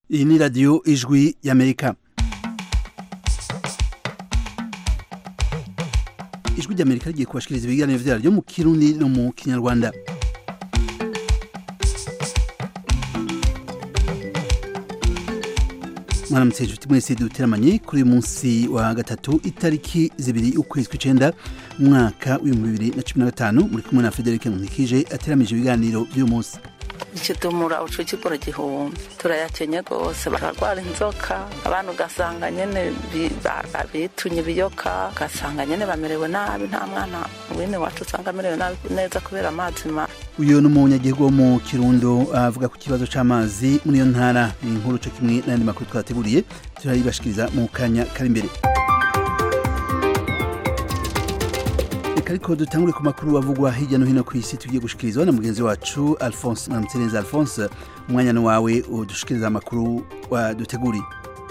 iyi ni radiyo ijwi y'amerika ijwi ry'amerika rigiye kubashikiriza ibiganiro vyaryo mu kirundi no mu kinyarwanda mwaramutse inshuti mwese duteramanye kuri uyu munsi wa gatatu itariki zibiri ukwezi kw'icenda mu mwaka w'ibihumbi bibiri na cumi na gatanu muri kumwe na frederic nkunikije ateramije ibiganiro vy'uyu munsi ikitumura uco kigura gihumbi turayakenye rwose bararwara inzoka abantu ugasanga nyene bi- ba- ba- bitunye ibiyoka ugasanga nyene bamerewe nabi nta mwana wene wacu usanga amerewe nabi neza kubera amazi mabi uyu ni umunyagihugu wo mu kirundo avuga ku kibazo c'amazi muri iyo ntara ni inkuru co kimwe n'ayandi makuru twateguriye turayibashikiriza mu kanya kari imbere reka ariko dutangure ku makuru avugwa hirya no hino ku isi tugiye gushikirizwa na mugenzi wacu alphonse mwaramutse alphonse umwanya ni wawe udushikiriza amakuru waduteguriye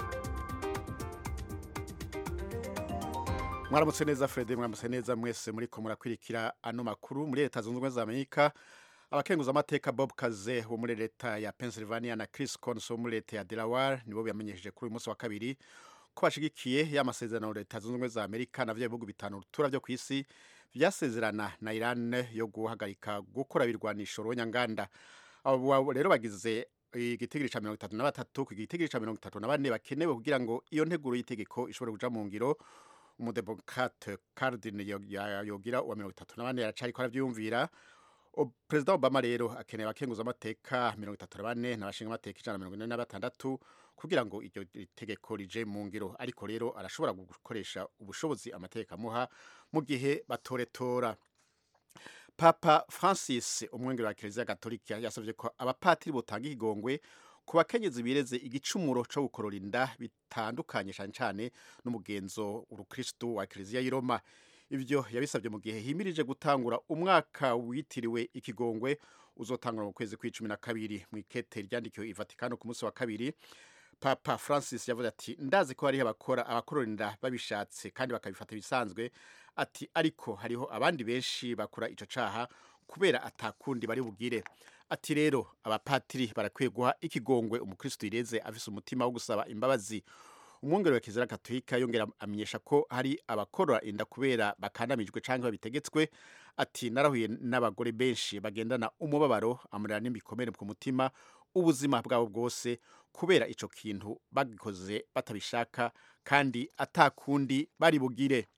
mwaramutse neza Fred mwaramutse neza mwese muri ko murakwirikira ano makuru muri leta zunze ubumwe za Amerika abakenguza amateka Bob Kaze wo muri leta ya Pennsylvania na Chris Coons wo muri leta ya Delaware nibo bamenyesheje kuri uyu munsi wa kabiri ko bashigikiye ya masezerano leta zunze ubumwe za Amerika na vya bihugu bitanu rutura vyo kw'isi vyasezerana na Iran yo guhagarika gukora ibirwanisho ronyanganda abo rero bagize igitigiri ca mirongo itatu na batatu ku gitigiri ca mirongo itatu na bane bakenewe kugira ngo iyo nteguro y'itegeko ishobore kuja mu ngiro umudemokrate Cardin yogira uwa mirongo itatu na bane aracariko aravyiyumvira O- perezida obama rero akeneye abakenguza amateka mirongo itatu na bane n'abashinga amateka ijana na mirongo ine na batandatu kugira ngo iryo tegeko rije mu ngiro ariko rero arashobora gukoresha ubushobozi amategeko amuha mu gihe batoretora papa francis umwengero wa kiliziya gatolika yasabye ko abapatiri botanga ikigongwe ku bakenyezi bireze igicumuro co gukorora inda bitandukanye cane cane n'umugenzo urukristu wa kiliziya y'i roma ivyo yabisabye mu gihe himirije gutangura umwaka witiriwe ikigongwe uzotangura mu kwezi kw'icumi na kabiri mu ikete ryandikiwe i vatikano ku munsi wa kabiri papa francis yavuze ati ndazi ko hariho abakora abakorora inda babishatse kandi bakabifata bisanzwe ati ariko hariho abandi benshi bakora ico caha kubera atakundi bari bugire ati rero abapatiri barakwiye guha ikigongwe umukristo yireze afise umutima wo gusaba imbabazi umwungere wa kizira katolika yongera amenyesha ko hari abakorora inda kubera bakandamijwe canke babitegetswe ati narahuye n'abagore benshi bagendana umubabaro amurira n'imikomere ku mutima ubuzima bwabo bwose kubera ico kintu bagikoze batabishaka kandi atakundi bari bugire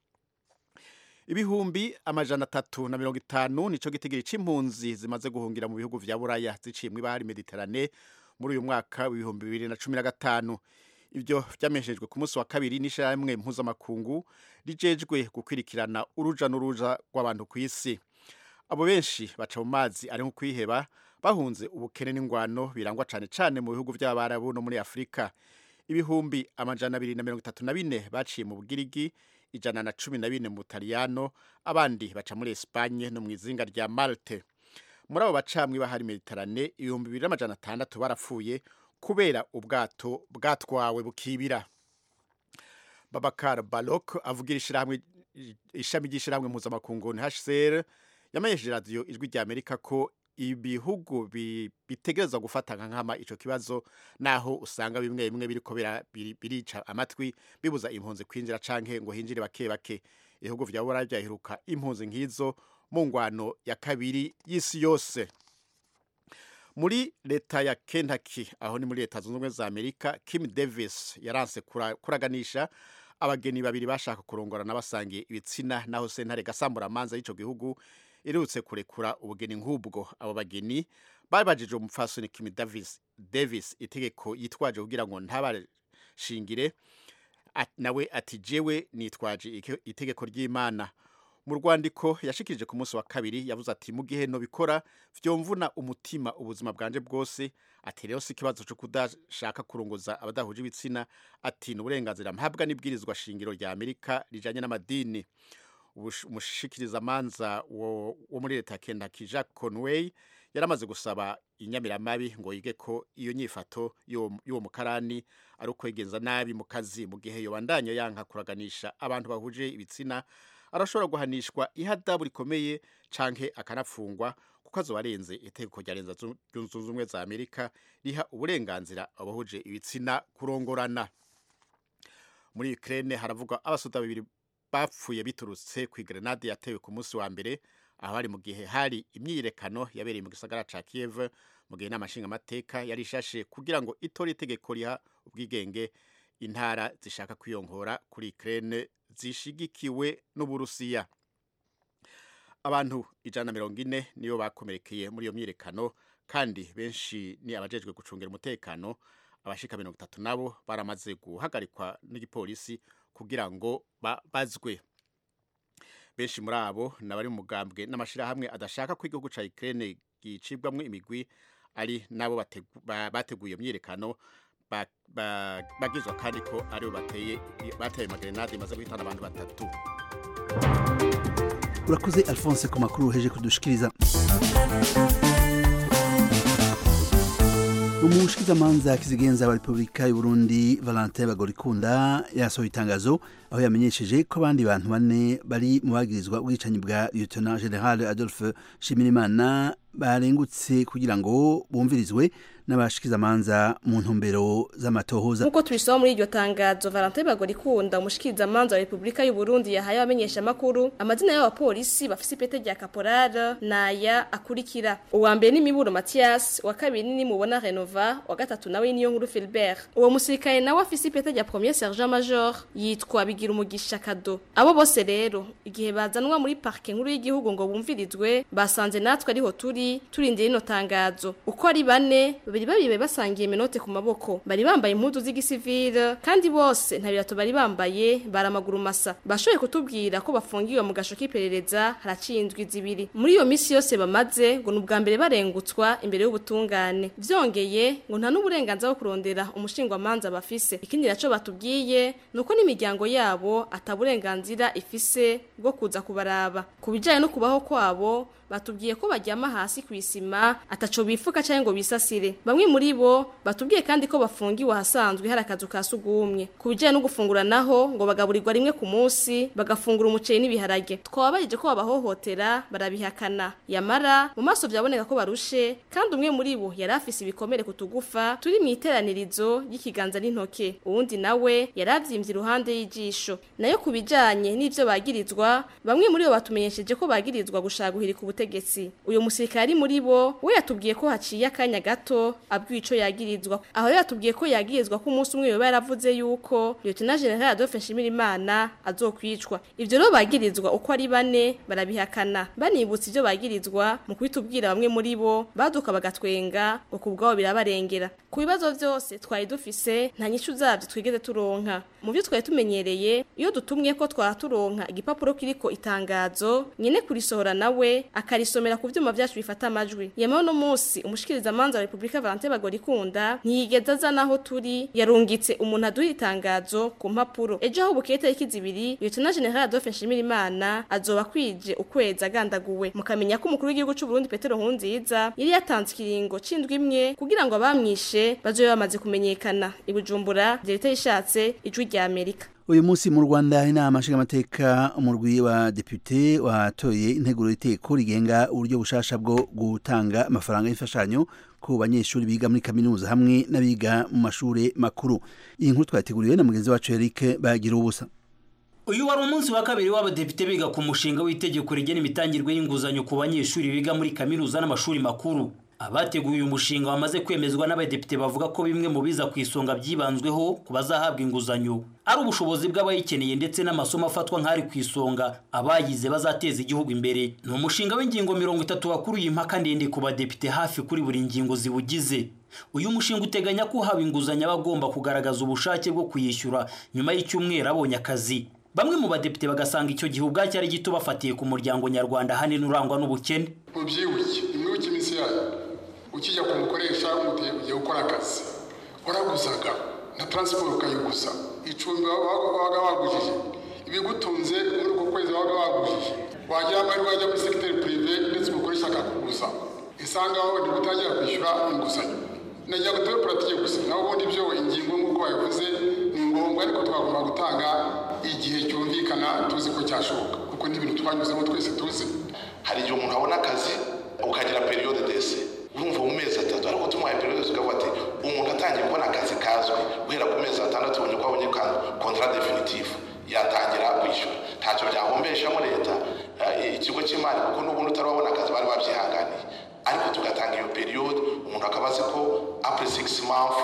ibihumbi amajana atatu na mirongo itanu nico gitigiri c'impunzi zimaze guhungira mu bihugu vya buraya ziciye mw'ibahari mediterane muri uyu mwaka w'ibihumbi bibiri na cumi na gatanu ivyo vyamenyeshejwe ku munsi wa kabiri n'ishirahamwe mpuzamakungu rijejwe gukwirikirana uruja n'uruja rw'abantu kw'isi abo benshi baca mu mazi ari nko kwiheba bahunze ubukene n'ingwano birangwa cane cane mu bihugu vy'abarabu no muri afurika ibihumbi amajana abiri na mirongo itatu na bine baciye mu bugirigi ijana na cumi na bine mu butaliyano abandi baca muri espanye no mu izinga rya malte muri abo baca mw'ibahari mediterane ibihumbi bibiri n'amajana atandatu barapfuye kubera ubwato bwatwawe bukibira babakar balok avugira ishirahamwe ishami ry'ishirahamwe mpuzamakungu hcr yamenyesheje radiyo ijwi rya amerika ko ibihugu bi- bitegerezwa gufata nka nkama ico kibazo naho usanga bimwe bimwe biriko bira- biri- birica amatwi bibuza impunzi kwinjira canke ngo hinjire bake bake ibihugu vya burayi vyaheruka impunzi nk'izo mu ngwano ya kabiri y'isi yose muri leta ya Kentucky aho ni muri leta zunze ubumwe za Amerika Kim Davis yaranse kura- kuraganisha abageni babiri bashaka kurongorana basangiye ibitsina naho sentare gasambura amanza y'ico gihugu irutse kurekura ubugeni nk'ubwo abo bageni babajije umupfasoni Kim Davis Davis itegeko yitwaje kugira ngo ntabashingire At- nawe ati jewe nitwaje ike- itegeko ry'Imana mu rwandiko yashikirije ku munsi wa kabiri yavuze ati mu gihe nobikora vyomvuna umutima ubuzima bwanje bwose ati rero si ikibazo co kudashaka kurongoza abadahuje ibitsina ati ni uburenganzira mpabwa n'ibwirizwa shingiro rya amerika rijanye n'amadini Ubush- umushikirizamanza wo wo muri leta ya Kentucky Jack Conway yaramaze gusaba inyamiramabi ngo yige ko iyo nyifato y'uwo y'uwo mukarani ari ukwegenza nabi mu kazi mu gihe yobandanya yanka kuraganisha abantu bahuje ibitsina arashobora guhanishwa ihadabu rikomeye canke akanafungwa kuko azoba arenze itegeko rya leta zunze ubumwe za amerika riha uburenganzira abahuje ibitsina kurongorana muri ukraine haravugwa abasoda babiri bapfuye biturutse ku grenade yatewe ku munsi wa mbere aho hari mu gihe hari imyiyerekano yabereye mu gisagara ca kiev mu gihe inama nshingamateka yari ishashe kugira ngo itore itegeko riha ubwigenge intara zishaka kwiyongora kuri ukraine zishigikiwe n'uburusiya abantu ijana na mirongo ine nibo bakomerekeye muri iyo myiyerekano kandi benshi ni abajejwe gucungira umutekano abashika mirongo itatu nabo baramaze guhagarikwa n'igipolisi kugira ngo babazwe benshi muri abo nabari mu mugambwe n'amashirahamwe adashaka ko igihugu ca Ukraine gicibwamwo imigwi ari nabo bateguye myiyerekano bagizwa kandi ko aribo bateye bateye magrenade imaze guhitana abantu batatu urakoze alphonse ku makuru uheje kudushikiriza umushikizamanza kizigenza wa repubulika y'uburundi valentin bagorikunda yasohoye itangazo aho yamenyesheje ko abandi bantu bane bari mu bagirizwa ubwicanyi bwa lieutenant general adolphe shimirimana barengutse kugira ngo bumvirizwe n'abashikizamanza mu ntumbero z'amatohoza nk'uko tubisoma muri iryo tangazo valentin bagorikunda umushikizamanza wa repubulika y'uburundi yahaye abamenyesha amakuru amazina y'abapolisi bafise ipete rya kaporara naya akurikira uwa mbere ni miburo mathias uwa kabiri ni mubona renova uwa gatatu nawe niyo nkuru filbert uwo musirikare nawe afise ipete rya premier sergent major yitwa bigira umugisha kado abo bose rero igihe bazanwa muri parke nkuru y'igihugu ngo bumvirizwe basanze natwe ariho turi turindira ino tangazo uko ari bane babiri babiri basangiye menote ku maboko bari bambaye impuzu z'igisivile kandi bose nta birato bari bambaye baramaguru masa bashoboye kutubwira ko bafungiwe mu gasho k'iperereza haraciye indwi zibiri muri iyo misi yose bamaze ngo ni ubwa mbere barengutswa imbere y'ubutungane vyongeye ngo nta n'uburenganzira bwo kurondera umushingwamanza bafise ikindi naco batubwiye nuko n'imiryango yabo ataburenganzira ifise bwo kuza kubaraba ku bijanye no kubaho kwabo batubwiye ko baryama hasi ku isima ataco bifuka cyangwa ngo bisasire bamwe muri bo batubwiye kandi ko bafungiwe ahasanzwe hari akazu ka sugumwe ku bijyanye no gufungura naho ngo bagaburirwa rimwe ku munsi bagafungura umuceri n'ibiharage twababayeje ko babahohotera barabihakana yamara mu maso byaboneka ko barushe kandi umwe muri bo yari afise ibikomere ku tugufa turi mu iteranirizo ry'ikiganza n'intoke uwundi nawe yari avyimbye iruhande y'ijisho nayo ku bijyanye n'ivyo bagirizwa bamwe muri bo batumenyesheje ko bagirizwa gushaka guhirika ubutegetsi uyu musirikari muri bo we yatubwiye ko haciye akanya gato abwiye ico yagirizwa aho rero yatubwiye ko yagirizwa ko umunsi umwe yoba yaravuze yuko Lieutenant General Adolphe Nshimirimana azokwicwa ivyo rero bagirizwa uko ari bane barabihakana banibutsa ivyo bagirizwa mu kubitubwira bamwe muri bo baduka bagatwenga ngo kubwabo birabarengera ku bibazo vyose twari dufise nta nyishu zavyo twigeze turonka mu byo twari tumenyereye iyo dutumye ko twara turonka igipapuro kiriko itangazo nyene kurisohora nawe akarisomera ku vyuma vyacu bifata amajwi yemewe no musi umushikiriza manza wa Republika Valentin Bagorikunda ntiyigeze azana aho turi yarungitse umuntu aduha itangazo ku mpapuro ejo aho bukeye tariki zibiri Lieutenant General Adolphe Nshimirimana azoba kwije ukwezi agandaguwe mukamenya ko umukuru w'igihugu c'u Burundi Petero Nkurunziza yari yatanze ikiringo c'indwi imwe kugira ngo abamwishe bazobe bamaze kumenyekana ibujumbura leta yishatse ijwi rya Amerika uyu munsi mu rwanda inama nshingamateka umurwi wa depute watoye integuro y'iteko rigenga uburyo bushasha bwo gutanga amafaranga y'imfashanyo ku banyeshuri biga muri kaminuza hamwe n'abiga mu mashuri makuru iyi nkuru twateguriwe na mugenzi wacu Eric bagira ubusa uyu wari umunsi wa kabiri w'abadepite biga ku mushinga w'itegeko rigena imitangirwe y'inguzanyo ku banyeshuri biga muri kaminuza n'amashuri makuru abateguye uyu mushinga wamaze kwemezwa n'abadepite bavuga ko bimwe mu biza ku isonga byibanzweho ku bazahabwa inguzanyo ari ubushobozi bw'abayikeneye ndetse n'amasomo afatwa nk'ari ku isonga abayize bazateza igihugu imbere ni umushinga w'ingingo mirongo itatu wakuruye impaka ndende ku badepite hafi kuri buri ngingo ziwugize uyu mushinga uteganya ko uhawe inguzanyo aba agomba kugaragaza ubushake bwo kuyishyura nyuma y'icyumweru abonye akazi bamwe mu badepite bagasanga icyo gihe ubwacyo ari gito bafatiye ku muryango nyarwanda ahanini urangwa n'ubukene mubyibuke nimwibuke iminsi yayo ukijya kumukoresha ugiye gukora akazi waraguzaga na taransiporo ukayiguza icumbi wabaga wagujije ibigutunze muri uko kwezi wabaga wagujije wagira amahirwe wajya muri segiteri pirive ndetse umukoresha akakuguza isangaho ni gutangira kwishyura inguzanyo nagira ngo tube puratike gusa naho ubundi byo ingingo nk'uko babivuze ni ngombwa ariko twagomba gutanga igihe cyumvikana tuzi ko cyashoboka kuko ni ibintu twanyuzemo twese tuzi hari igihe umuntu abona akazi ukagira periyode dese urumva mu mezi atatu ariko tumuhaye periyode tukavuga ati umuntu atangiye kubona akazi kazwi guhera ku mezi atandatu ubonye ko abonye kontara definitifu yatangira kwishyura ntacyo byahombeshamo leta ikigo cy'imari kuko n'ubundi utarabona akazi bari babyihanganiye ariko tugatanga iyo periyode umuntu akaba azi ko apure sigisi mafu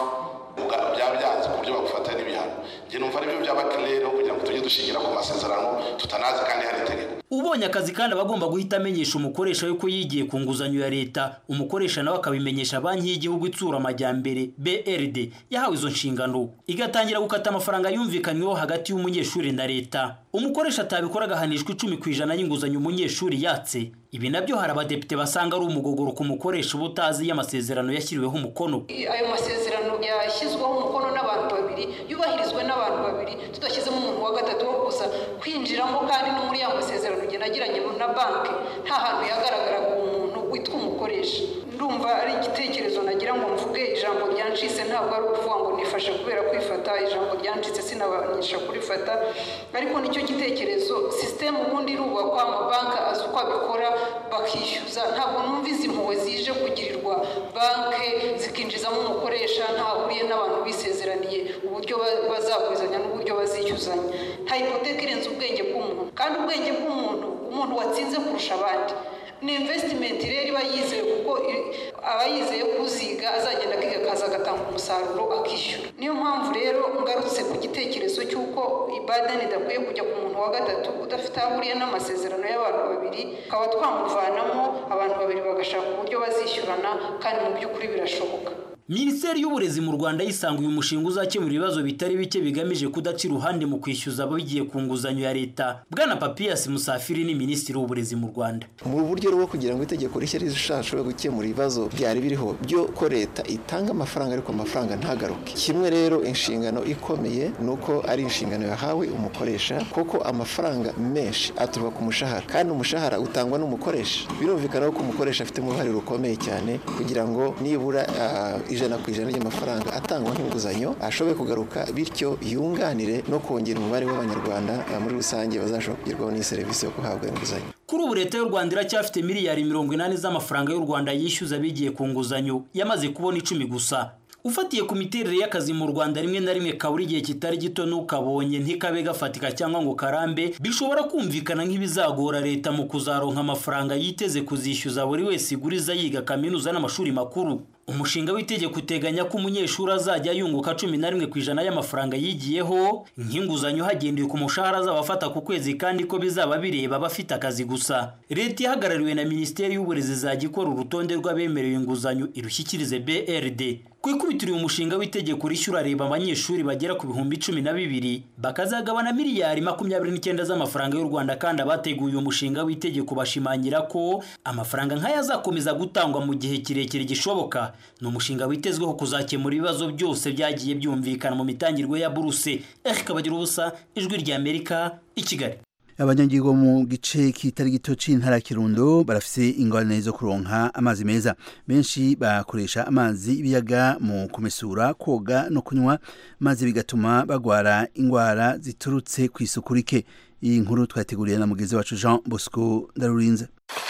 byaba byanze ku buryo bagufata n'ibihano njye numva aribyo byaba kirere kugira ngo tujye dushingira ku masezerano tutanazi kandi hari itegeko ubonye akazi kandi aba agomba guhita amenyesha umukoresha yuko yigiye ku nguzanyo ya leta umukoresha nawe akabimenyesha banki y'igihugu itsura amajyambere brd yahawe izo nshingano igatangira gukata amafaranga yumvikanyweho hagati y'umunyeshuri na leta umukoresha atabikora agahanishwa icumi ku ijana y'inguzanyo umunyeshuri yatse ibi nabyo hari abadepite basanga ari umugogoro ku mukoresha uba utazi iyo amasezerano yashyiriweho umukono ayo masezerano yashyizweho umukono n'abantu babiri yubahirizwe n'abantu babiri tudashyizemo umuntu wa gatatu wo kuza kwinjiramo kandi no muri ya masezerano ugenda agiranye na banki nta hantu yagaragaraga umuntu witwa umukoresha ndumva ari igitekerezo nagira ngo mvuge ijambo ryancitse ntabwo ari ukuvuga ngo nifashe kubera kwifata ijambo ryancitse sinabanisha kurifata ariko nicyo gitekerezo sisiteme ubundi irubakwa amabanki azi uko abikora bakishyuza ntabwo numva izi mpuhwe zije kugirirwa banki zikinjizamo umukoresha ntahuriye n'abantu bisezeraniye uburyo bazagurizanya n'uburyo bazishyuzanya nta hipoteka irenze ubwenge bw'umuntu kandi ubwenge bw'umuntu umuntu watsinze kurusha abandi ni invesitimenti rero iba yizeye kuko aba yizeye kuziga azagenda akiga akaza agatanga umusaruro akishyura niyo mpamvu rero ngarutse ku gitekerezo cy'uko ibadani idakwiye kujya ku muntu wa gatatu udafite aho ahuriye n'amasezerano y'abantu babiri tukaba twamuvanamo abantu babiri bagashaka uburyo bazishyurana kandi mu by'ukuri birashoboka minisiteri y'uburezi mu rwanda yisanga uyu mushinga uzakemura ibibazo bitari bike bigamije kudaca iruhande mu kwishyuza abagiye ku nguzanyo ya leta bwana papiyasi musafiri ni minisitiri w'uburezi mu rwanda mu buryo rwo kugira ngo itegeko rishya rizashobore gukemura ibibazo byari biriho byo ko leta itanga amafaranga ariko amafaranga ntagaruke kimwe rero inshingano ikomeye ni uko ari inshingano yahawe umukoresha kuko amafaranga menshi aturuka ku mushahara kandi umushahara utangwa n'umukoresha birumvikana ko umukoresha afitemo uruhare rukomeye cyane kugira ngo nibura ijana ku ijana ry'amafaranga atangwa nk'inguzanyo ashoboye kugaruka bityo yunganire no kongera umubare w'abanyarwanda muri rusange bazashobora kugerwaho n'iyi serivisi yo guhabwa inguzanyo kuri ubu leta y'u rwanda iracyafite miliyari mirongo inani z'amafaranga y'u rwanda yishyuza abigiye ku nguzanyo yamaze kubona icumi gusa ufatiye ku miterere y'akazi mu rwanda rimwe na rimwe kabura igihe kitari gito n'ukabonye ntikabe gafatika cyangwa ngo karambe bishobora kumvikana nk'ibizagora leta mu kuzaronka amafaranga yiteze kuzishyuza buri wese iguriza yiga kaminuza n'amashuri makuru umushinga w'itegeko uteganya ko umunyeshuri azajya yunguka cumi na rimwe ku ijana y'amafaranga yigiyeho nk'inguzanyo hagendewe ku mushahara azaba afata ku kwezi kandi ko bizaba bireba abafite akazi gusa leta ihagarariwe na minisiteri y'uburezi izajya ikora urutonde rw'abemerewe inguzanyo irushyikirize brd ku ikubitiro uyu mushinga w'itegeko rishyura reba abanyeshuri bagera ku bihumbi cumi na bibiri bakazagabana miliyari makumyabiri n'icyenda z'amafaranga y'u rwanda kandi abateguye uyu mushinga w'itegeko bashimangira ko amafaranga nk'aya azakomeza gutangwa mu gihe kirekire gishoboka ni umushinga witezweho kuzakemura ibibazo byose byagiye byumvikana mu mitangirwe ya buruse erika bagira ubusa ijwi ry'amerika i kigali abanyagihugu mu gice kitari gito c'intara kirundo barafise ingorane zo kuronka amazi meza benshi bakoresha amazi y'ibiyaga mu kumesura koga no kunywa maze bigatuma bagwara ingwara ziturutse ku isuku rike iyi nkuru twateguriye na mugenzi wacu Jean Bosco Ndarurinze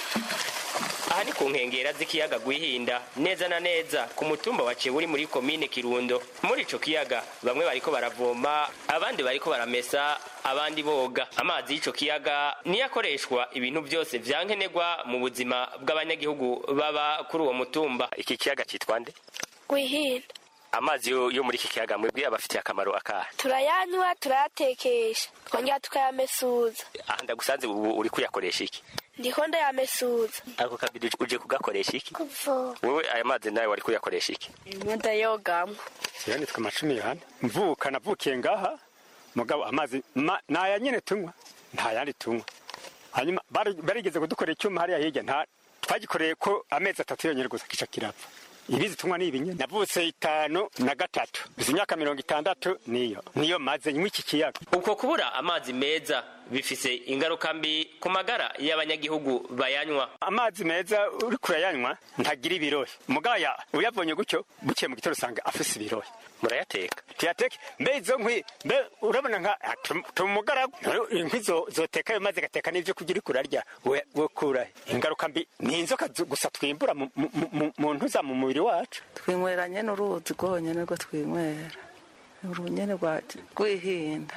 aha ni ku nkengera z'ikiyaga gwihinda neza na neza ku mutumba wa uri muri komine kirundo muri ico kiyaga bamwe bariko baravoma abandi bariko baramesa abandi boga amazi y'ico kiyaga niyo akoreshwa ibintu byose vyankenerwa mu buzima bw'abanyagihugu baba kuri uwo mutumba iki kiyaga citwa nde gwihinda amazi yo yo muri iki kiyaga mwebwe abafitiye akamaro akahe turayanywa turayatekesha twongera tukayamesuza aha ndagusanze ubu uri kuyakoresha iki ndiko ndayamesuza ako kabiri uje kugakoresha iki kuvoma wewe aya mazi nawe wari kuyakoresha iki ndayogamwo jewe nitwa amacumi yohani mvuka navukiye ngaha mugabo amazi ma- naya nyene tunywa nta yandi tunywa hanyuma bari- barigeze kudukorera icyuma hariya hirya nta twagikoreye ko amezi atatu yonyene gusa kica kirapfa ibizi tunywa ni ibinye navutse itanu na gatatu izi imyaka mirongo itandatu niyo niyo maze nywa iki kiyaga uko kubura amazi meza bifise ingaruka mbi ku magara y'abanyagihugu bayanywa amazi meza uri kurayanywa ntagira ibirohe mugaya uyabonye gutyo bukiye mu gitondo usanga afise ibirohe murayateka tuyateke mbe izo nkwi mbe urabona nka tumugara inkwi zoteka ayo mazi gateka n'ivyo kurya uriko urarya we kurahe ingaruka mbi ni inzoka gusa twimbura mu ntuza mu mubiri wacu twinywera nyene uruzi rwonyene rwo twinywera urunyene rwihinda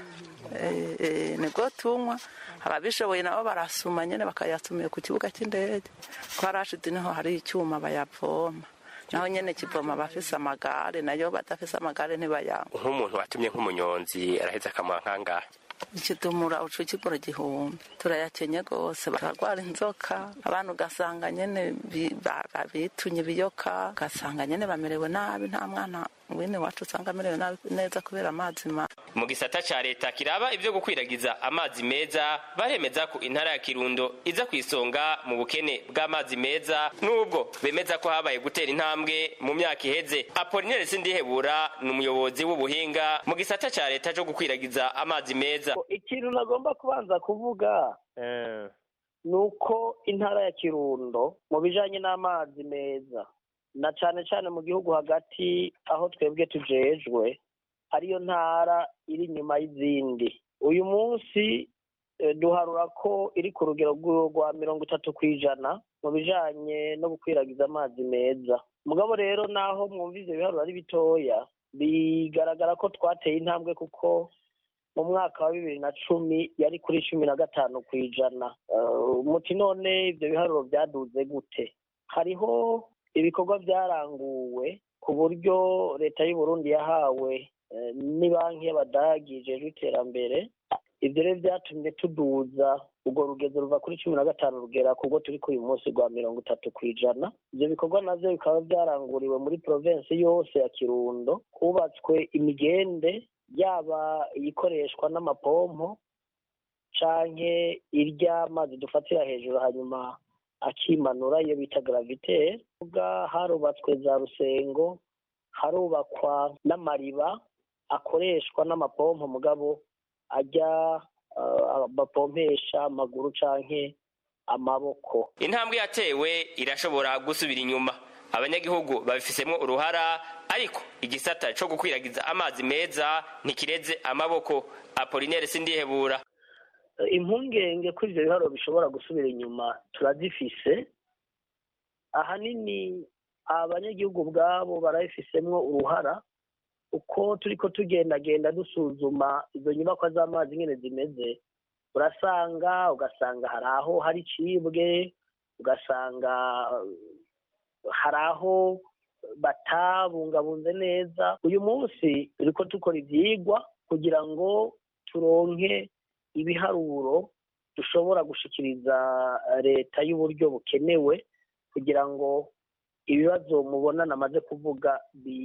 nibwo tunywa ababishoboye nabo barasuma nyene bakayasumiye ku kibuga cy'indege ko harashize niho hari icyuma bayavoma naho nyene kivoma abafise amagare nayo badafise amagare ntibayanywa nk'umuntu watumye nk'umunyonzi araheza akamuha nk'angahe ikidumura ucu kigura igihumbi turayakenye rwose bararwara inzoka abantu ugasanga nyene bitunye ibiyoka ugasanga nyene bamerewe nabi nta mwana wene wacu usanga amerewe nabi neza kubera amazi mabi mu gisata ca leta kiraba ivyo gukwiragiza amazi meza baremeza ko intara ya kirundo iza ku isonga mu bukene bw'amazi meza n'ubwo bemeza ko habaye gutera intambwe mu myaka iheze apolinere sindihebura ni umuyobozi w'ubuhinga mu gisata ca leta co gukwiragiza amazi meza ikintu nagomba kubanza kuvuga ni uko intara ya kirundo mu bijanye n'amazi meza na cane cane mu gihugu hagati aho twebwe tujejwe ariyo ntara iri inyuma y'izindi uyu munsi duharura ko iri ku rugero rwa mirongo itatu ku ijana mu bijanye no gukwiragiza amazi meza mugabo rero naho mwumva ivyo biharuro ari bitoya bigaragara ko twateye intambwe kuko mu mwaka wa bibiri na cumi yari kuri cumi na gatanu ku ijana muti none ibyo biharuro byaduze gute hariho ibikorwa byaranguwe ku buryo leta y'u Burundi yahawe ni banki y'abadagi ijejwe iterambere ibyo rero byatumye tuduza urwo rugezo ruva kuri cumi na gatanu rugera kubwo turi ku uyu munsi rwa mirongo itatu ku ijana ibyo bikorwa navyo bikaba byaranguriwe muri provensi yose ya kirundo hubatswe imigende yaba iyikoreshwa n'amapompo canke iry'amazi dufatira hejuru hanyuma akimanura iyo bita gravite harubatswe za rusengo harubakwa n'amariba akoreshwa n'amapompo mugabo ajya bapompesha amaguru canke amaboko intambwe yatewe irashobora gusubira inyuma abanyagihugu babifisemo uruhara ariko igisata co gukwiragiza amazi meza ntikireze amaboko apolinere sindihebura impungenge ko ivyo biharuro bishobora gusubira inyuma turazifise ahanini abanyagihugu ubwabo barabifisemwo uruhara uko turiko tugendagenda dusuzuma izo nyubakwa z'amazi nyene zimeze urasanga ugasanga hari aho hari icibwe ugasanga hari aho batabungabunze neza uyu munsi turiko dukora ivyigwa kugira ngo turonke ibiharuro dushobora gushikiriza leta y'uburyo bukenewe kugira ngo ibibazo mubona namaze kuvuga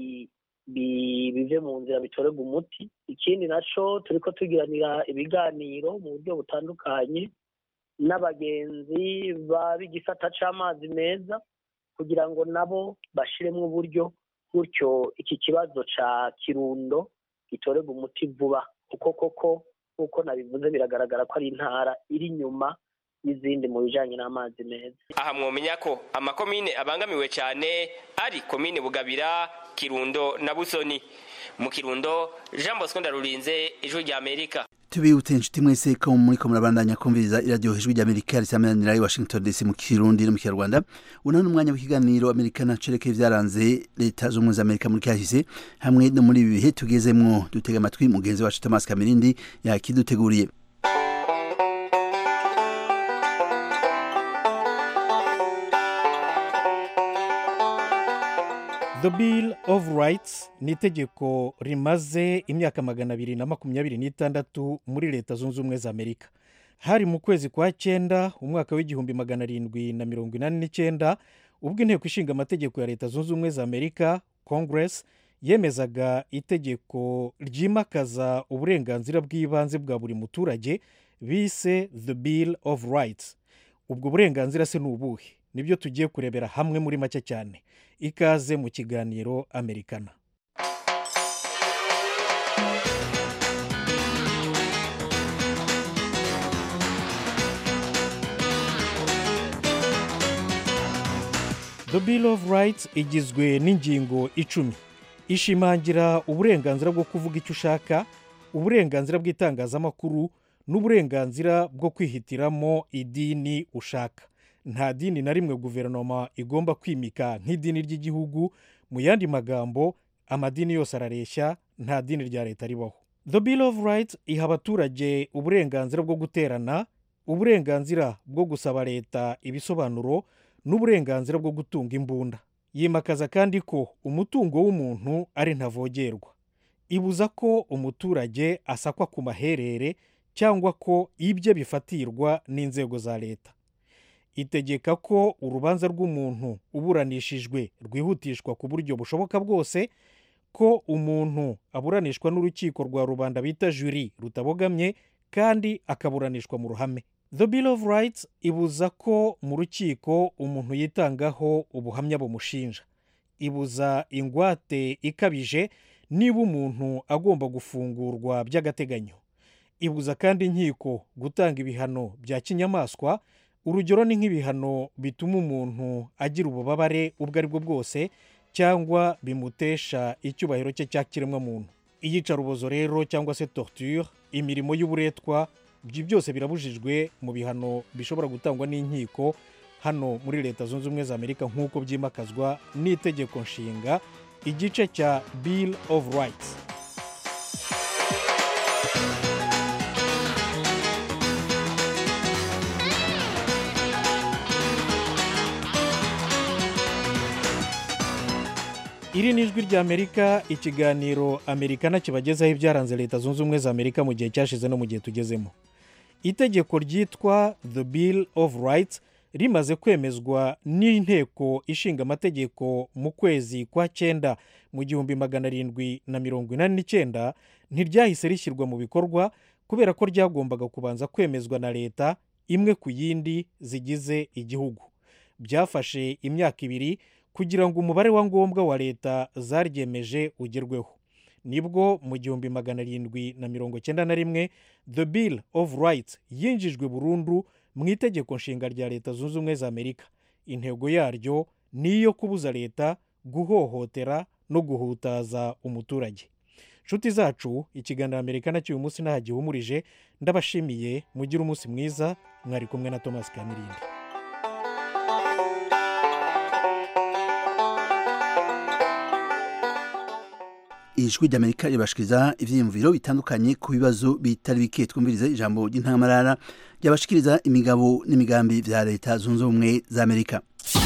bive mu nzira bitorerwa umuti ikindi naco turiko tugiranira ibiganiro mu buryo butandukanye n'abagenzi b'igisata c'amazi meza kugira ngo nabo bashiremwo uburyo gutyo iki kibazo ca kirundo gitorerwa umuti vuba kuko koko nk'uko nabivuze biragaragara ko ari intara iri inyuma y'izindi mu bijanye n'amazi meza aha mwomenya ko amakomine abangamiwe cyane ari komine bugabira kirundo na busoni mu kirundo jean bosco ndarurinze ijwi rya amerika tubibutse inshuti mwese ko muriko murabandanya kumviriza iradiyo ijwi ry'amerika risamanira i washington dc mu kirundi no mu kinyarwanda uno ni umwanya w'ikiganiro amerikana cerekeye vyaranze leta z'ubumwe za amerika muri kahise hamwe no muri ibi bihe tugezemwo dutega amatwi mugenzi wacu thomas kamirindi yakiduteguriye The Bill of Rights ni itegeko rimaze imyaka magana abiri na makumyabiri n'itandatu muri leta zunze ubumwe za amerika hari mu kwezi kwa cyenda umwaka w'igihumbi magana arindwi na mirongo inani n'icyenda ubwo inteko ishinga amategeko ya leta zunze ubumwe za amerika congress yemezaga itegeko ryimakaza uburenganzira bw'ibanze bwa buri muturage bise the bill of rights ubwo burenganzira se ni ubuhe nibyo tugiye kurebera hamwe muri make cyane ikaze mu kiganiro amerikana the bill of rights igizwe n'ingingo icumi ishimangira uburenganzira bwo kuvuga icyo ushaka uburenganzira bw'itangazamakuru n'uburenganzira bwo kwihitiramo idini ushaka nta dini na rimwe guverinoma igomba kwimika nk'idini ry'igihugu mu yandi magambo amadini yose arareshya nta dini rya leta ribaho the bill of rights iha abaturage uburenganzira bwo guterana uburenganzira bwo gusaba leta ibisobanuro n'uburenganzira bwo gutunga imbunda yimakaza kandi ko umutungo w'umuntu ari ntavogerwa ibuza ko umuturage asakwa ku maherere cyangwa ko ibye bifatirwa n'inzego za leta itegeka ko urubanza rw'umuntu uburanishijwe rwihutishwa ku buryo bushoboka bwose ko umuntu aburanishwa n'urukiko rwa rubanda bita juri rutabogamye kandi akaburanishwa mu ruhame the bill of rights ibuza ko mu rukiko umuntu yitangaho ubuhamya bumushinja ibuza ingwate ikabije niba umuntu agomba gufungurwa by'agateganyo ibuza kandi inkiko gutanga ibihano bya kinyamaswa urugero ni nk'ibihano bituma umuntu agira ububabare ubwo ari bwo bwose cyangwa bimutesha icyubahiro cye cya kiremwamuntu iyicarubozo rero cyangwa se torture imirimo y'uburetwa ibyo byose birabujijwe mu bihano bishobora gutangwa n'inkiko hano muri leta zunze ubumwe za amerika nk'uko byimakazwa n'itegeko nshinga igice cya bill of rights iri ni ijwi ry'amerika ikiganiro amerikana kibagezaho ibyaranze leta zunze ubumwe za amerika mu gihe cyashize no mu gihe tugezemo itegeko ryitwa the bill of rights rimaze kwemezwa n'inteko ishinga amategeko mu kwezi kwa cyenda mu gihumbi magana arindwi na mirongo inani n'icyenda ntiryahise rishyirwa mu bikorwa kubera ko ryagombaga kubanza kwemezwa na leta imwe ku yindi zigize igihugu byafashe imyaka ibiri kugira ngo umubare wa ngombwa wa leta zaryemeje ugerweho nibwo mu gihumbi magana arindwi na mirongo cyenda na rimwe the bill of rights yinjijwe burundu mu itegeko nshinga rya leta zunze ubumwe za amerika intego yaryo ni iyo kubuza leta guhohotera no guhutaza umuturage nshuti zacu ikiganiro amerika nacyo uyu munsi ntaho gihumurije ndabashimiye mugire umunsi mwiza mwari kumwe na thomas kamirindi ijwi ry'amerika ribashikiriza ibyiyumviro bitandukanye ku bibazo bitari bike twumvirize ijambo ry'intamarara ryabashikiriza imigabo n'imigambi bya leta zunze ubumwe za amerika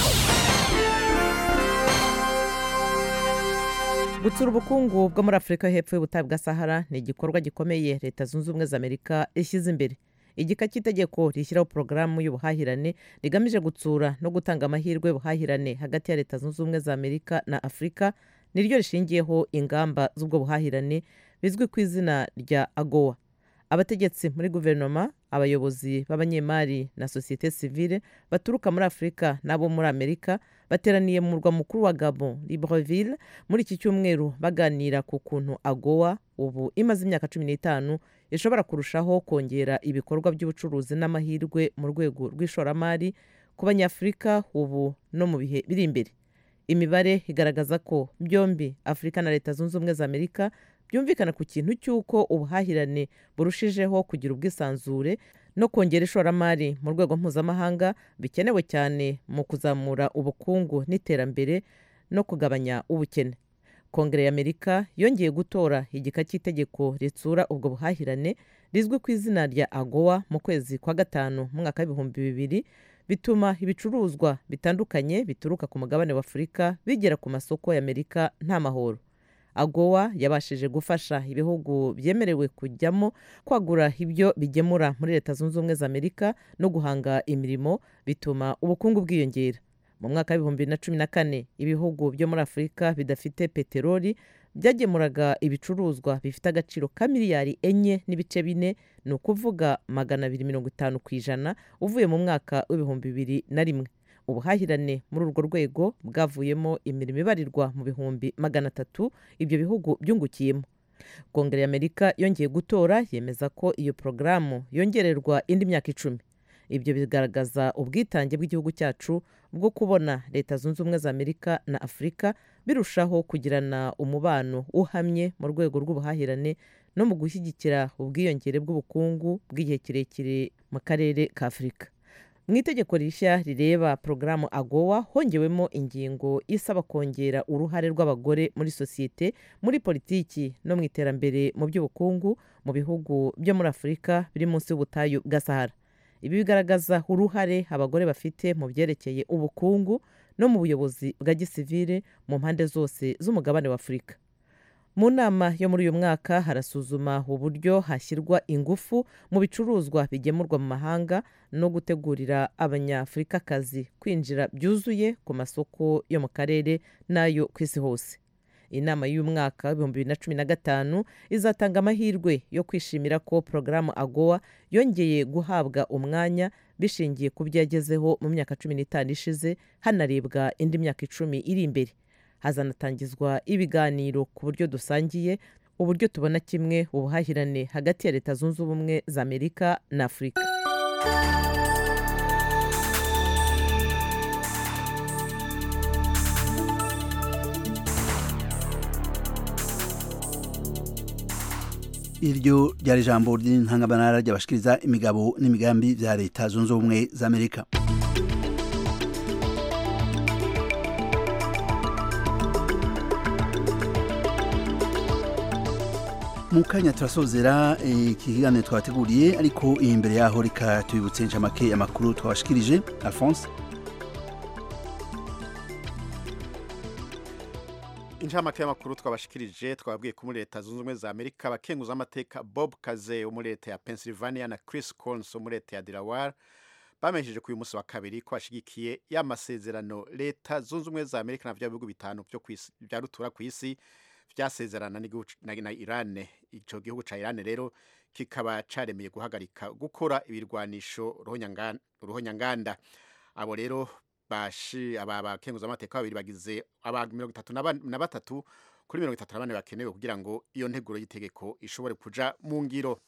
gutsura ubukungu bwo muri afurika hepfo y'ubutayu bwa sahara ni igikorwa gikomeye leta zunze ubumwe za amerika ishyize imbere igika cy'itegeko rishyiraho porogaramu y'ubuhahirane rigamije gutsura no gutanga amahirwe y'ubuhahirane hagati ya leta zunze ubumwe za amerika na afurika niryo rishingiyeho ingamba z'ubwo buhahirane bizwi ku izina rya agowa abategetsi muri guverinoma abayobozi b'abanyemari na sosiyete sivile baturuka muri afurika n'abo muri amerika bateraniye mu murwa mukuru wa gabon libreville muri iki cyumweru baganira ku kuntu agowa ubu imaze imyaka cumi n'itanu ishobora kurushaho kongera ibikorwa by'ubucuruzi n'amahirwe mu rwego rw'ishoramari ku banyafurika ubu no mu bihe biri imbere imibare igaragaza ko byombi afurika na leta zunze ubumwe za amerika byumvikana ku kintu cy'uko ubuhahirane burushijeho kugira ubwisanzure no kongera ishoramari mu rwego mpuzamahanga bikenewe cyane mu kuzamura ubukungu n'iterambere no kugabanya ubukene kongere y'amerika yongeye gutora igika cy'itegeko ritsura ubwo buhahirane rizwi ku izina rya agowa mu kwezi kwa gatanu mu mwaka w'ibihumbi bibiri bituma ibicuruzwa bitandukanye bituruka ku mugabane wa afurika bigera ku masoko y'amerika nta mahoro agowa yabashije gufasha ibihugu byemerewe kujyamo kwagura ibyo bigemura muri leta zunze ubumwe za amerika no guhanga imirimo bituma ubukungu bwiyongera mu mwaka w'ibihumbi bibiri na cumi na kane ibihugu byo muri afurika bidafite peteroli byagemuraga ibicuruzwa bifite agaciro ka miliyari enye n'ibice bine ni ukuvuga magana abiri mirongo itanu ku ijana uvuye mu mwaka w'ibihumbi bibiri na rimwe ubuhahirane muri urwo rwego bwavuyemo imirimo ibarirwa mu bihumbi magana atatu ibyo bihugu byungukiyemo kongere y'amerika yongeye gutora yemeza ko iyo porogaramu yongererwa indi myaka icumi ibyo bigaragaza ubwitange bw'igihugu cyacu bwo kubona leta zunze ubumwe za amerika na afurika birushaho kugirana umubano uhamye mu rwego rw'ubuhahirane no mu gushyigikira ubwiyongere bw'ubukungu bw'igihe kirekire mu karere ka afurika mu itegeko rishya rireba porogaramu agowa hongewemo ingingo isaba kongera uruhare rw'abagore muri sosiyete muri politiki no mu iterambere mu by'ubukungu mu bihugu byo muri afurika biri munsi y'ubutayu bwa sahara ibi bigaragaza uruhare abagore bafite mu byerekeye ubukungu no mu buyobozi bwa gisivire mu mpande zose z'umugabane wa afurika mu nama yo muri uyu mwaka harasuzuma uburyo hashyirwa ingufu mu bicuruzwa bigemurwa mu mahanga no gutegurira abanyafurikakazi kwinjira byuzuye ku masoko yo mu karere n'ayo ku isi hose inama y'umwaka w'ibihumbi bibiri na cumi na gatanu izatanga amahirwe yo kwishimira ko porogaramu agowa yongeye guhabwa umwanya bishingiye ku byo yagezeho mu myaka cumi n'itanu ishize hanarebwa indi myaka icumi iri imbere hazanatangizwa ibiganiro ku buryo dusangiye uburyo tubona kimwe ubuhahirane hagati ya leta zunze ubumwe za amerika na afurika iryo ryari ijambo ry'intangabanara ryabashikiriza imigabo n'imigambi bya leta zunze ubumwe za amerika mu kanya turasozera iki kiganiro twabateguriye ariko imbere yaho reka tubibutse inshamake amakuru twabashikirije alphonse inshamake y'amakuru twabashikirije twababwiye ko muri leta zunze ubumwe za amerika abakenguza amateka bob kaze wo muri leta ya pennsylvania na chris collins wo muri leta ya delaware bamenyesheje ku uyu munsi wa kabiri ko bashigikiye y'amasezerano leta zunze ubumwe za amerika na bya bihugu bitanu bya rutura ku isi byasezerana na irane icyo gihugu cya irane rero kikaba cyaremeye guhagarika gukora ibirwanisho ruhonyanganda abo rero bashi aba bakenguza amateka babiri bagize aba mirongo itatu na batatu kuri mirongo itatu na bane bakenewe kugira ngo iyo nteguro y'itegeko ishobore kuja mu ngiro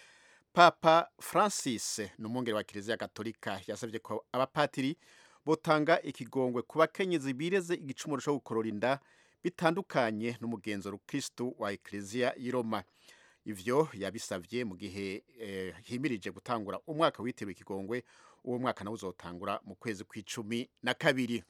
papa francis ni umwungeri wa kiliziya gatolika yasabye ko abapatiri botanga ikigongwe ku bakenyezi bireze igicumuro cyo gukorora inda bitandukanye n'umugenzo rukristu wa ekleziya y'i roma ivyo yabisavye mu gihe eh, himirije gutangura umwaka witiriwe ikigongwe uwo mwaka nawo uzotangura mu kwezi kw'icumi na kabiri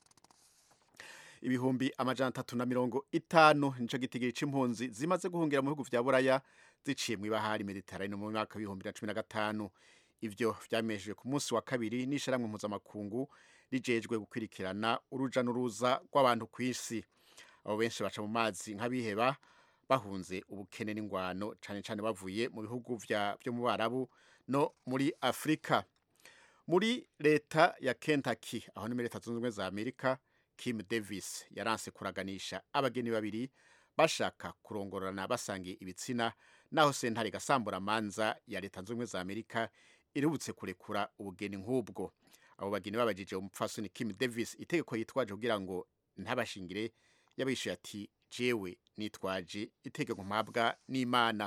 ibihumbi amajana atatu na mirongo itanu nico gitigiri c'impunzi zimaze guhungira mu bihugu vya buraya ziciye mw'ibahari mediterane mu mwaka w'ibihumbi na cumi na gatanu ivyo vyamenyeshejwe ku munsi wa kabiri n'ishirahamwe mpuzamakungu rijejwe gukwirikirana uruja n'uruza rw'abantu kw'isi abo benshi baca mu mazi nk'abiheba bahunze ubukene n'ingwano cane cane bavuye mu bihugu vyo mu barabu no muri afurika muri leta ya kentucky aho ni muri leta zunze ubumwe za amerika kim davis yaranse kuraganisha abageni babiri bashaka kurongorana basangiye ibitsina naho sentare gasambura manza ya leta zunze ubumwe za amerika iributse kurekura ubugeni nk'ubwo abo bageni babajije umupfasoni kim davis itegeko yitwaje kugira ngo ntabashingire yabishuye ati jewe nitwaje itegeko mpabwa n'imana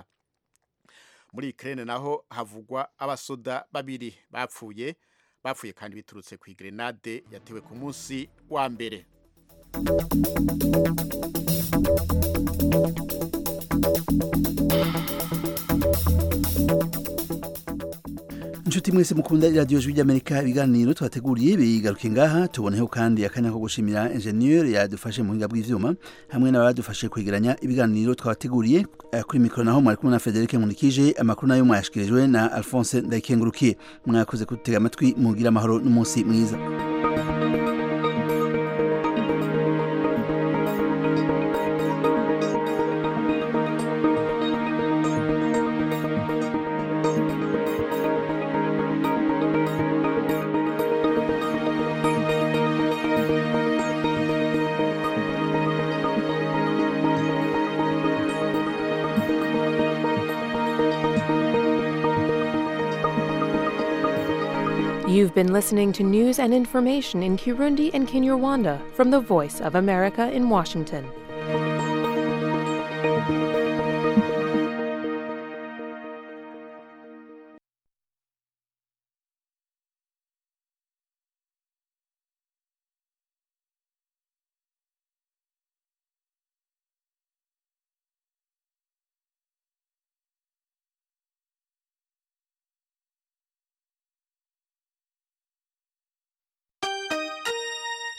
muri Ukraine naho havugwa abasoda babiri bapfuye bapfuye kandi biturutse ku grenade yatewe ku munsi wa mbere inshuti mwese mukunda iradiyo jwi ry'amerika ibiganiro twateguriye bigaruke ngaha tuboneho kandi akanya ko gushimira enjeniyeri yadufashe mu buhinga bw'ivyuma hamwe n'abadufashe kwegeranya ibiganiro twabateguriye kuri mikoro naho mwari kumwe na frederic munikije amakuru nayo mwayashikirijwe na alphonse ndayikengurukiye mwakoze kudutega amatwi mugira amahoro n'umunsi mwiza You've been listening to news and information in Kirundi and Kinyarwanda from the Voice of America in Washington.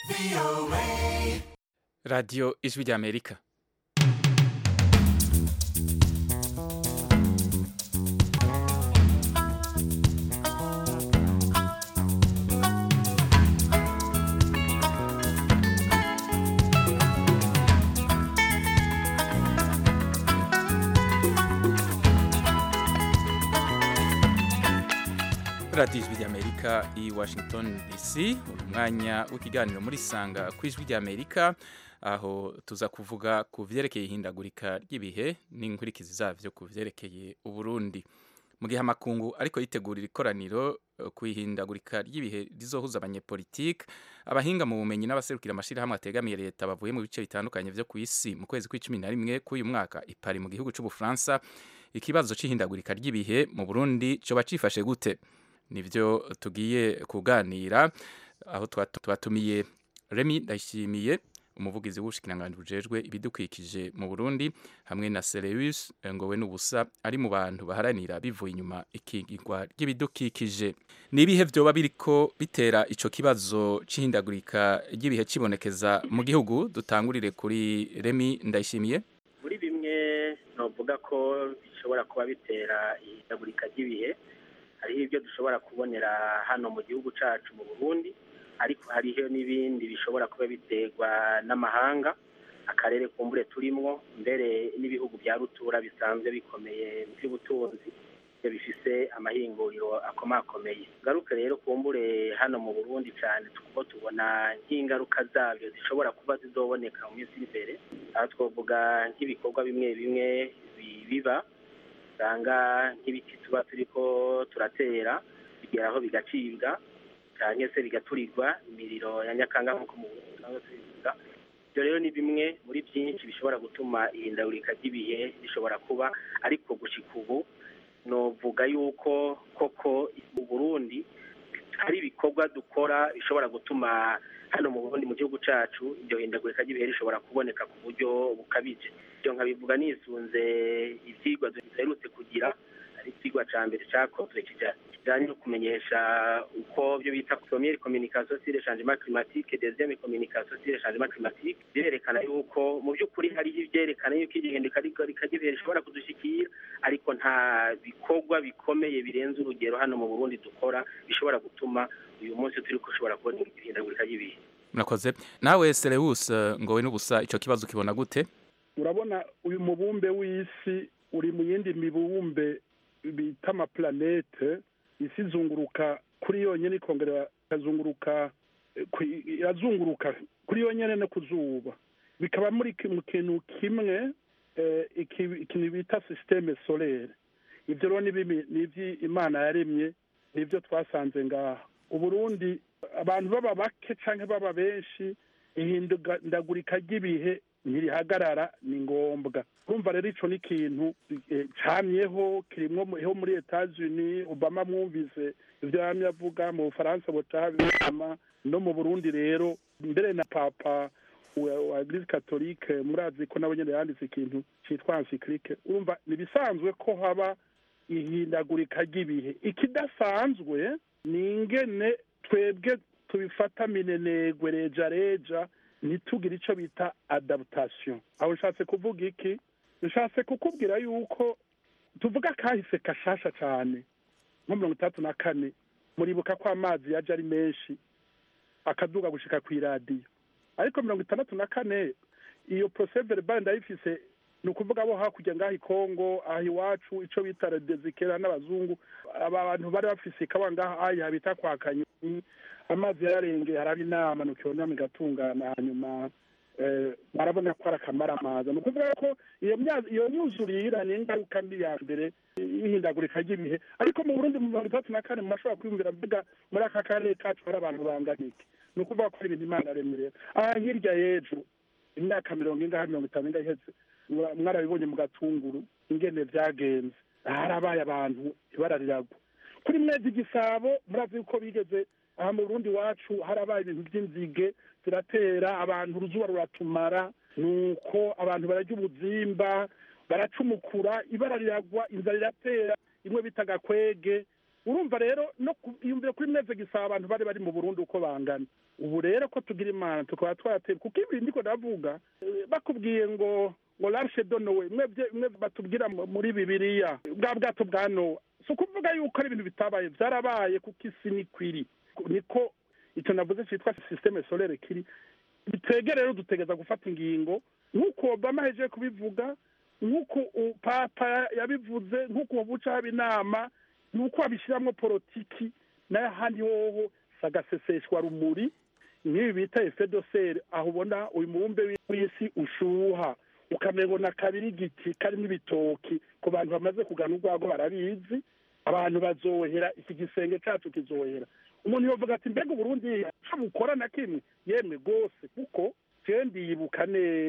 radiyo ijwi ry'amerika radiyo ijwi ry'amerika i washington dc uyu mwanya w'ikiganiro muri sanga ku ijwi ry'amerika aho tuza kuvuga ku vyerekeye ihindagurika ry'ibihe n'inkurikizi zavyo ku vyerekeye uburundi mu gihe amakungu ariko yitegurira ikoraniro eh, ku ihindagurika ry'ibihe rizohuza abanyepolitike abahinga mu bumenyi n'abaserukira amashirahamwe ategamiye leta bavuye mu bice bitandukanye vyo ku isi mu kwezi kw'icumi na rimwe k'uyu mwaka i Paris mu gihugu c'ubufaransa ikibazo c'ihindagurika ry'ibihe mu burundi coba cifashe gute nivyo tugiye kuganira aho twatu- twatumiye Remy Ndayishimiye umuvugizi w'ubushikiranganji bujejwe ibidukikije mu Burundi hamwe na Serius Ngowe n'ubusa ari mu bantu baharanira bivuye inyuma ikigirwa ry'ibidukikije ni ibihe vyoba biriko bitera ico kibazo c'ihindagurika ry'ibihe cibonekeza mu gihugu dutangurire kuri Remy Ndayishimiye muri bimwe novuga ko bishobora kuba bitera ihindagurika ry'ibihe hariho ibyo dushobora kubonera hano mu gihugu cyacu mu burundi ariko hariho n'ibindi bishobora kuba biterwa n'amahanga akarere kumbure turimwo mbere n'ibihugu bya rutura bisanzwe bikomeye mu by'ubutunzi ibyo bifise amahinguriro akomakomeye ngaruke rero kumbure hano mu burundi cyane kuko tubona nk'ingaruka zabyo zishobora kuba zizoboneka mu minsi iri imbere aha twavuga nk'ibikorwa bimwe bimwe bi- biba usanga nk'ibiti tuba turiko turatera bigeraho bigacibwa cyangwa se bigaturirwa imiriro ya nyakanga nk'uko mu Burundi tubivuga ibyo rero ni bimwe muri byinshi bishobora gutuma ihindagurika ry'ibihe rishobora kuba ariko gushika ubu novuga yuko koko mu burundi hari ibikorwa dukora bishobora gutuma hano mu burundi mu gihugu cyacu iryo hindagurika ry'ibihe rishobora kuboneka ku buryo bukabije ibyo nkabivuga nisunze ivyigwa duherutse kugira ari icyigwa cya mbere cyakozwe kija- kijanye no kumenyesha uko byo bita première communication sur le changement climatique deuxième communication sur le changement climatique birerekana yuko mu by'ukuri hariho ivyerekana yuko igihinduka ry'ibihe rishobora kudushikira ariko nta bikorwa bikomeye birenze urugero hano mu burundi dukora bishobora gutuma uyu munsi turi ushobora kubona ihindagurika ry'ibihe murakoze nawe Serius Ngowe n'ubusa ico kibazo kibona gute urabona uyu mubumbe w'isi uri mu yindi mibumbe bita amaplanete isi izunguruka kuri yonyine ikongera ikazunguruka eh, ku- irazunguruka kuri yonyine no ku zuba bikaba muri ki- mu kintu kimwe eh, iki- ikintu bita sisiteme solere ibyo rero ni bimi- ni iby'imana yaremye nibyo twasanze ngaha uburundi abantu baba bake cyangwa baba benshi ihindagurika ry'ibihe ntirihagarara ni ngombwa urumva rero ico ni ikintu eh, camyeho kirimwo mu- ho muri etats-unis obama mwumvise ivyo yamye avuga mu bufaransa butabama no mu burundi rero mbere na papa wa wa eglise catholique murazi ko nabo nyene yanditse ikintu citwa encyclique urumva ni bisanzwe ko haba ihindagurika ry'ibihe ikidasanzwe ni ingene twebwe tubifata minenegwe reja reja ntitugire ico bita adaptation aho nshatse kuvuga iki nshatse kukubwira yuko tuvuga kahise kashasha cane nko mirongo itandatu na kane muribuka ko amazi yaje ari menshi akaduga gushika kw'iradiyo ariko mirongo itandatu na kane iyo procès verbal ndayifise ni ukuvuga abo hakurya ngaho i kongo aha iwacu ico bita redezikera n'abazungu aba bantu bari bafise ikawa ngaha aya bita kwa kanyoni amazi yararengeye haraba inama nukibona igatungana hanyuma eh, barabona ko ari akamaramaza ni ukuvuga ko iyo mya- iyo myuzurira ni ingaruka mbi ya mbere y'ihindagurika ry'ibihe ariko mu burundi mu mirongo itandatu na kane murashobora kwiyumvira mbega muri aka karere kacu hari abantu bangana iki ni ukuvuga ko ari ibintu imana yaremye rero aha hirya y'ejo imyaka mirongo ingahe mirongo itanu ingahe iheze mura- mwarabibonye mu gatunguru ingene vyagenze harabaye abantu ibara riragwa kuri mwezi igisabo murazi yuko bigeze aha mu burundi wacu harabaye ibintu vy'inzige ziratera abantu uruzuba ruratumara nuko abantu bararya ubuzimba baracumukura ibara riragwa inzara iratera imwe bita gakwege urumva rero no yumvira kuri meze gisaba abantu bari bari mu burundi uko bangana ubu rero ko tugira imana tukaba twateye kuko ibi ndiko ndavuga bakubwiye ngo ngo larshe donowe mwe batubwira muri bibiliya bwa bwato bwa nowa si ukuvuga yuko ari ibintu bitabaye byarabaye kuko isi nikwiri niko icyo navuze cyitwa sisiteme solere kiri bitwege rero dutegeza gufata ingingo nk'uko obama ahejeje kubivuga nk'uko papa yabivuze nk'uko buca haba inama nuko babishyiramo politiki n'ahandi hoho sagaseseshwa rumuri nk'ibi bita efedoseri aho ubona uyu mubumbe w'isi ushuha ukamenya kabiri igiti karimo ibitoki ku bantu bamaze kugana urwago barabizi abantu bazohera iki gisenge cyacu kizohera umuntu yavuga ati mbega uburundi icyo bukora na kimwe yemwe rwose kuko jewe yibuka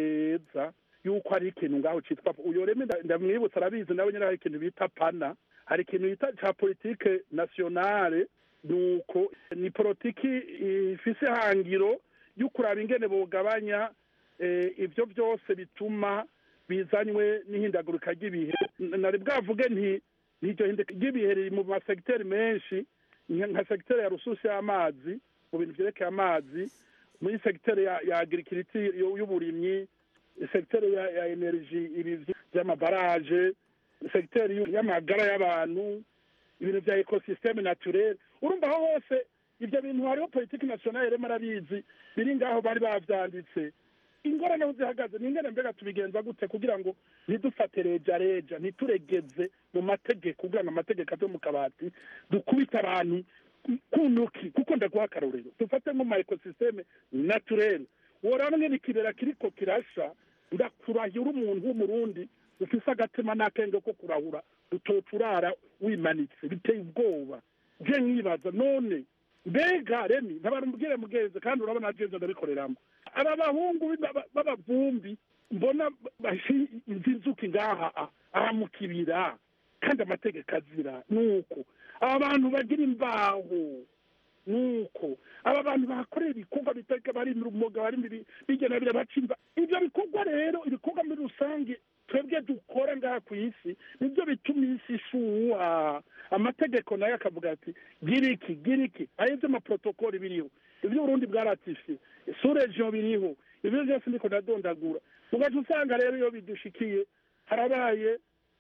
neza yuko hari ikintu ngaho cyitwa uyo reme ndamwibutsa arabizi nawe nyine hari ikintu bita pana hari ikintu bita cya politike nasiyonale nuko ni politiki ifise hangiro yo kuraba ingene bugabanya ibyo byose bituma bizanywe n'ihindagurika ry'ibihe nari bwavuge nti n'iryo hindagurika ry'ibihe riri mu masegiteri menshi nka segiteri ya rususi y'amazi mu bintu byerekeye amazi muri segiteri ya agirikiriti y'uburimyi segiteri ya eneriji ibi by'amabaraje segiteri y'amagara y'abantu ibintu bya ekosisiteme naturere urumva aho hose ibyo bintu hariho politiki nasiyonari rero arabizi biri ngaho bari babyanditse ingorane aho zihagaze ni ingene mbega tubigenza gute kugira ngo ntidufate reja reja ntituregeze mu mategeko kugira ngo amategeko ave mu kabati dukubite abantu ku ntoki kuko ndaguha akarorero dufate nko mu ekosisiteme naturere woraba ngene ikibera kiriko kirasha ndakurahira umuntu w'umurundi ufise agatima n'akenge ko kurahura utoca urara wimanitse biteye ubwoba je nkibaza none mbega remi ntabarumubwire mugenzi kandi urabona jeje ndabikoreramo aba bahungu b'abavumbi mbona inzuki ngaha aha mu kibira kandi amategeko azira nuko aba bantu bagira imbaho nuko aba bantu bakorera ibikorwa biteka bari mu rumoga bari bigena birabaca imva ibyo bikorwa rero ibikorwa muri rusange twebwe dukora ngaha ku isi nibyo bituma isi ishuha amategeko nayo akavuga ati gira iki gira iki ayo by'amaprotokoli biriho ibyo uburundi bwaratifiye suregiyo biriho ibyo byose ndiko ndadondagura ugaca usanga rero iyo bidushikiye harabaye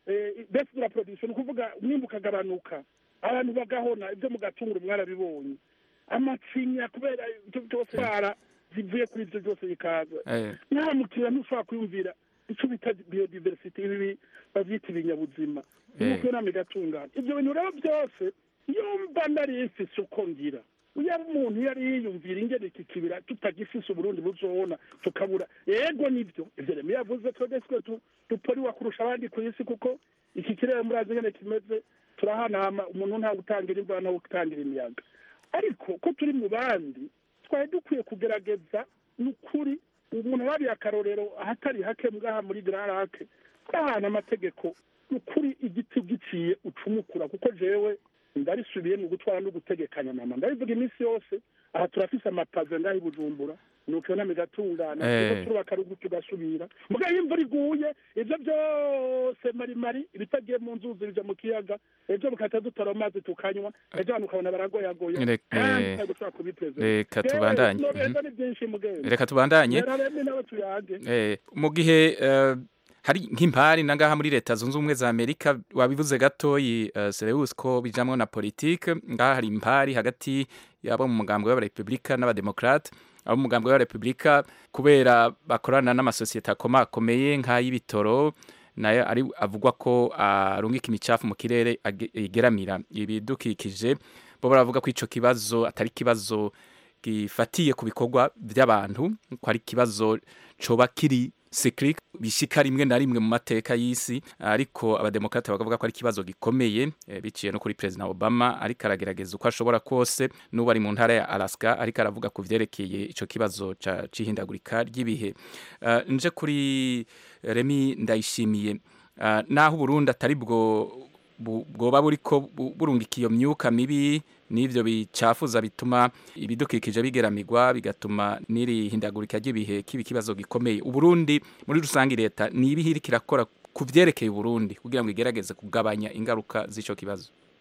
besi de la production ni ukuvuga umwimbu ukagabanuka abantu bagahona ibyo mu gatunguru mwarabibonye amacinya kubera ibyo byose bara zivuye kuri ibyo byose bikaza nta mukiriya ntushobora kwiyumvira icyo bita biodiversity ibi babyita ibinyabuzima nuko inama igatungana ibyo bintu rero byose iyo mba nari mfise uko ngira yaba umuntu yari yiyumvira ingene iki kibira tutagifise uburundi buzobona tukabura yego nibyo ivyo rero yavuze twebwe twe duporiwa kurusha abandi ku isi kuko iki kirere murazi ingene kimeze turahanama umuntu nta gutangira imvura nta gutangira imiyaga ariko ko turi mu bandi twari dukwiye kugerageza ni ukuri umuntu arabiye akarorero ahatari hake ngaha muri gararake ahantu amategeko ni ukuri igiti giciye ucumukura kuko jewe ndarisubiye mu gutwara no gutegekanya mama ndabivuga iminsi yose aha turafise amapave ngaho i bujumbura nuko nama igatungana Eh. turubaka rugu tugasubira mugabo iyo imvura iguye ivyo byose marimari ibitagiye mu nzuzi bija mu kiyaga ejo bukahita dutora amazi tukanywa ejo abantu ukabona baragoyagoya Rek- kandi eh, tutari gushobora kubiprezida reka tubandanye. nobeza ni byinshi mugenzi Reka tubandanye. rero rero nawe tuyage Eh, mu gihe eh, hari nk'impari na ngaha muri leta zunze ubumwe za amerika wabivuze gatoyi uh, Sereus ko bijamwo na politike ngaha hari impari hagati yabo mu mugambwe w'abarepublika n'abademokrate abo mu mugambwe w'abarepublika kubera bakorana n'amasosiyete akomakomeye nk'ay'ibitoro nayo ari avugwa ko arungika imicafu mu kirere age- igeramira ibidukikije bo baravuga ko ico kibazo atari kibazo gifatiye ku bikorwa by'abantu ko ari ikibazo coba kiri cyclic bishika rimwe na rimwe mu mateka y'isi ariko abademokrate bakavuga ko ari ikibazo gikomeye eh, biciye no kuri president Obama ariko aragerageza uko ashobora kose n'ubu ari mu ntara ya Alaska ariko aravuga ku vyerekeye ico kibazo ca cihindagurika ry'ibihe uh, nje kuri Remi ndayishimiye uh, naho Burundi atari bwo bu- bwoba buriko bu- burungika iyo myuka mibi n'ivyo bicafuza bituma ibidukikije bigeramirwa bigatuma n'iri hindagurika ry'ibihe kiba ikibazo gikomeye uburundi muri rusange leta ni ibihe iriko irakora ku vyerekeye uburundi kugira ngo igerageze kugabanya ingaruka z'ico kibazo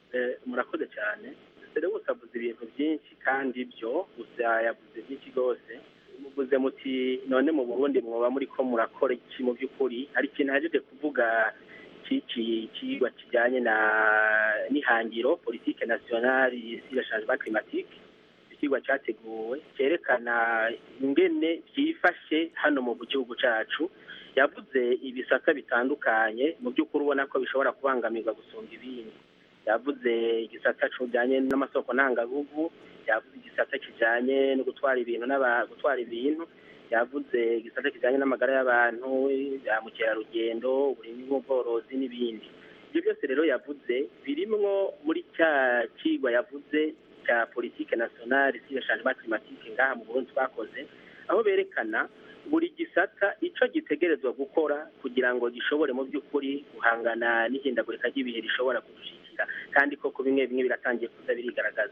Eh, murakoze cyane Serebusi avuze ibintu byinshi kandi byo gusa yavuze byinshi rwose muvuze muti none mu burundi mwoba muri ko murakora iki mu by'ukuri hari ikintu hajeje kuvuga cy'iki kigwa kijyanye na n'ihangiro politike nationale sur le changement climatique ikigwa cyateguwe cyerekana ingene byifashe hano mu gihugu cyacu yavuze ibisata bitandukanye mu by'ukuri ubona ko bishobora kubangamirwa gusumba ibindi yavuze igisata kijyanye n'amasoko ntangagugu yavuze igisata kijyanye no gutwara ibintu n'aba gutwara ibintu yavuze igisata kijyanye n'amagara y'abantu ya mukerarugendo uburimyi n'ubworozi n'ibindi ibyo byose rero yavuze birimwo muri cya kigwa yavuze cya politike nationale sur le changement climatique ngaha mu Burundi twakoze aho berekana buri gisata icyo gitegerezwa gukora kugira ngo gishobore mu by'ukuri guhangana n'ihindagurika ry'ibihe rishobora kudushikira kandi koko bimwe bimwe biratangiye kuza birigaragaza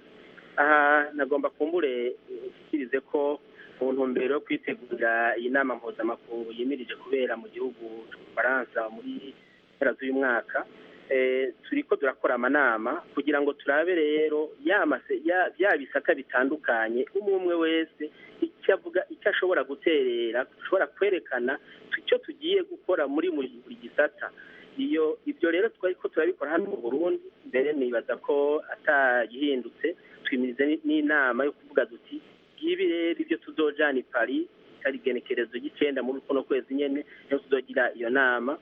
aha nagomba kumbure ushyikirize ko mu ntumbero yo kwitegurira iyi nama mpuzamakungu yimirije kubera mu gihugu cy'ubufaransa muri mpera z'uyu mwaka eh, turiko turakora amanama kugira ngo turabe rero ya mase- ya- bya bisata bitandukanye umwe umwe wese icyo avuga icyo ashobora guterera dushobora kwerekana icyo tugiye gukora muri buri buri gisata iyo ibyo rero twari ko turabikora hano mu burundi mbere nibaza ko atagihindutse twimirize ni- n'inama yo kuvuga duti ngibi rero ibyo tuzojana i paris itari igenekerezo ry'icenda muri kuno kwezi nyene niyo tuzogira iyo nama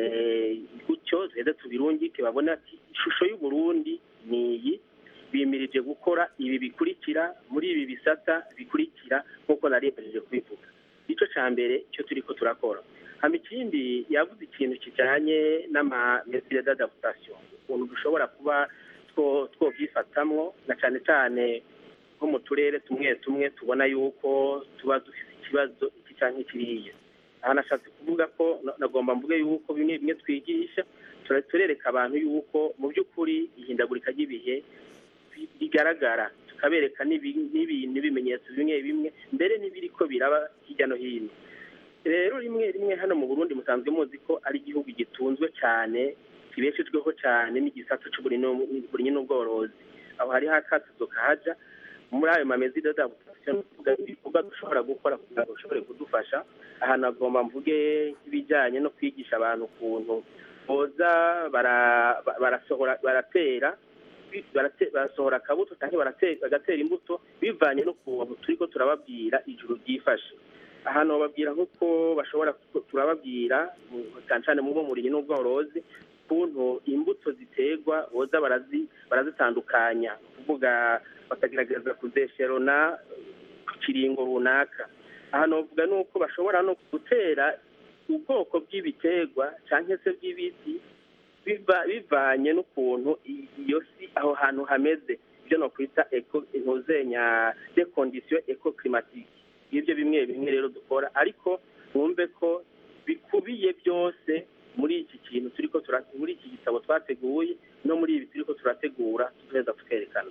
eh, gutyo tuheze tubirungike babone ati ishusho y'uburundi ni iyi bimirije gukora ibi bikurikira muri ibi bisata bikurikira nk'uko nari yemereje kubivuga icyo cya mbere icyo turi ko turakora hama ikindi yavuze ikintu kijyanye n'amamesire d'adaptation ukuntu dushobora kuba two- twovyifatamwo na cyane cyane nko mu turere tumwe tumwe tubona yuko tuba dufite ikibazo iki cyangwa kiriya aha nashatse kuvuga ko na- nagomba mvuge yuko bimwe bimwe twigisha tura- turereka abantu yuko mu by'ukuri ihindagurika ry'ibihe bi- bigaragara tukabereka n'ibi- n'ibintu n'ibimenyetso bimwe bimwe mbere n'ibiriko biraba hirya no hino rero rimwe rimwe hano mu burundi musanzwe muzi ko ari igihugu gitunzwe cyane kibeshejweho cyane n'igisata cy'uburimyi n'ubworozi aho hariho akatuzo kahaja muri ayo mamezi d'adaptation ibikorwa dushobora gukora kugira ngo bishobore kudufasha ahantu agomba mvuge nk'ibijyanye no kwigisha abantu ukuntu boza bara- ba- barasohora baratera barate- barasohora akabuto cyangwa barate- bagatera imbuto bivanye n'ukuntu turi ko turababwira ijuru ryifashe ahantu bababwira nk'uko bashobora ku- turababwira mu- cyane cyane mu burimyi n'ubworozi ukuntu imbuto ziterwa boza barazi barazitandukanya kuvuga bakagerageza kuzesherona ku kiringo runaka ahantu bavuga ni uko bashobora no gutera ubwoko bw'ibiterwa cyangwa se bw'ibiti biva- bivanye n'ukuntu i- iyo si aho hantu hameze ibyo nokwita eco intuzenya de condition eco climatique ngibyo bimwe bimwe rero dukora ariko mwumve ko bikubiye byose muri iki kintu turiko tura- muri iki gitabo twateguye no muri ibi turiko turategura tuzoheza tukerekana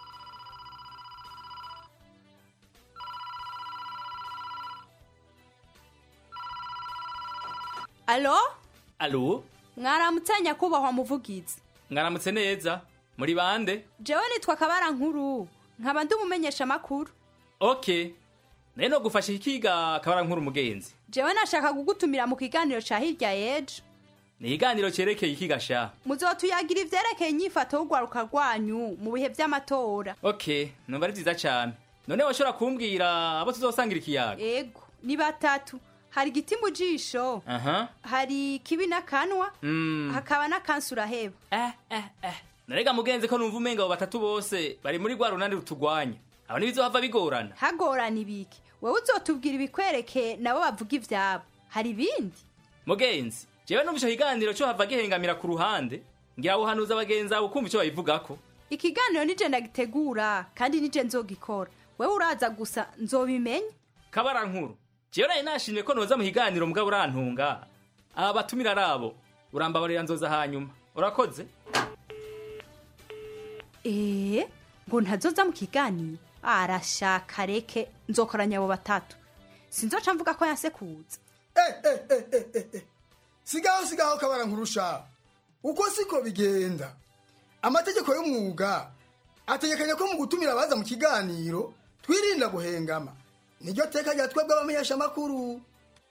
alo alo mwaramutse nyakubahwa muvugizi mwaramutse neza muri bande jewe nitwa kabara nkuru nkaba ndi umumenyesha makuru ok nayo no gufasha ikiga kabara nkuru umugenzi jewe nashaka kugutumira mu kiganiro ca hirya yejo ni ikiganiro cyerekeye ikiga sha muzotuyagira ivyerekeye inyifato y'urwaruka rwanyu mu bihe vy'amatora ok numva ari byiza cyane none washobora kumbwira abo tuzosangira ikiyaga ego ni batatu hari igiti mu jisho aha hari kibi n'akanwa Mm. hakaba n'akansi uraheba narega mugenzi ko numva umenga abo batatu bose bari muri rwa runani rutugwanya abo ntibizohava bigorana hagorana ibiki wewe uzotubwira ibikwereke nabo bavuga ivyabo hari ibindi mugenzi jewe numva ico kiganiro cyo hava gihengamira ku ruhande ngira wuhanuza abagenzi abo kumva ico babivugako ikiganiro nije ndagitegura kandi nije nzogikora wewe uraza gusa nzobimenya kabara nkuru jewe nari nashimye ko noza mu kiganiro mugabo urantunga aba batumira ari abo urambabarira nzoza hanyuma urakoze ee ngo ntazoza mu kiganiro arashaka reke nzokoranya abo batatu sinzoca mvuga ko yansekuza sigaho sigaho kabara nkurusha uko siko bigenda amategeko y'umwuga ategekanya ko mu gutumira abaza mu kiganiro twirinda guhengama niryo teka rya twebwe abamenyeshamakuru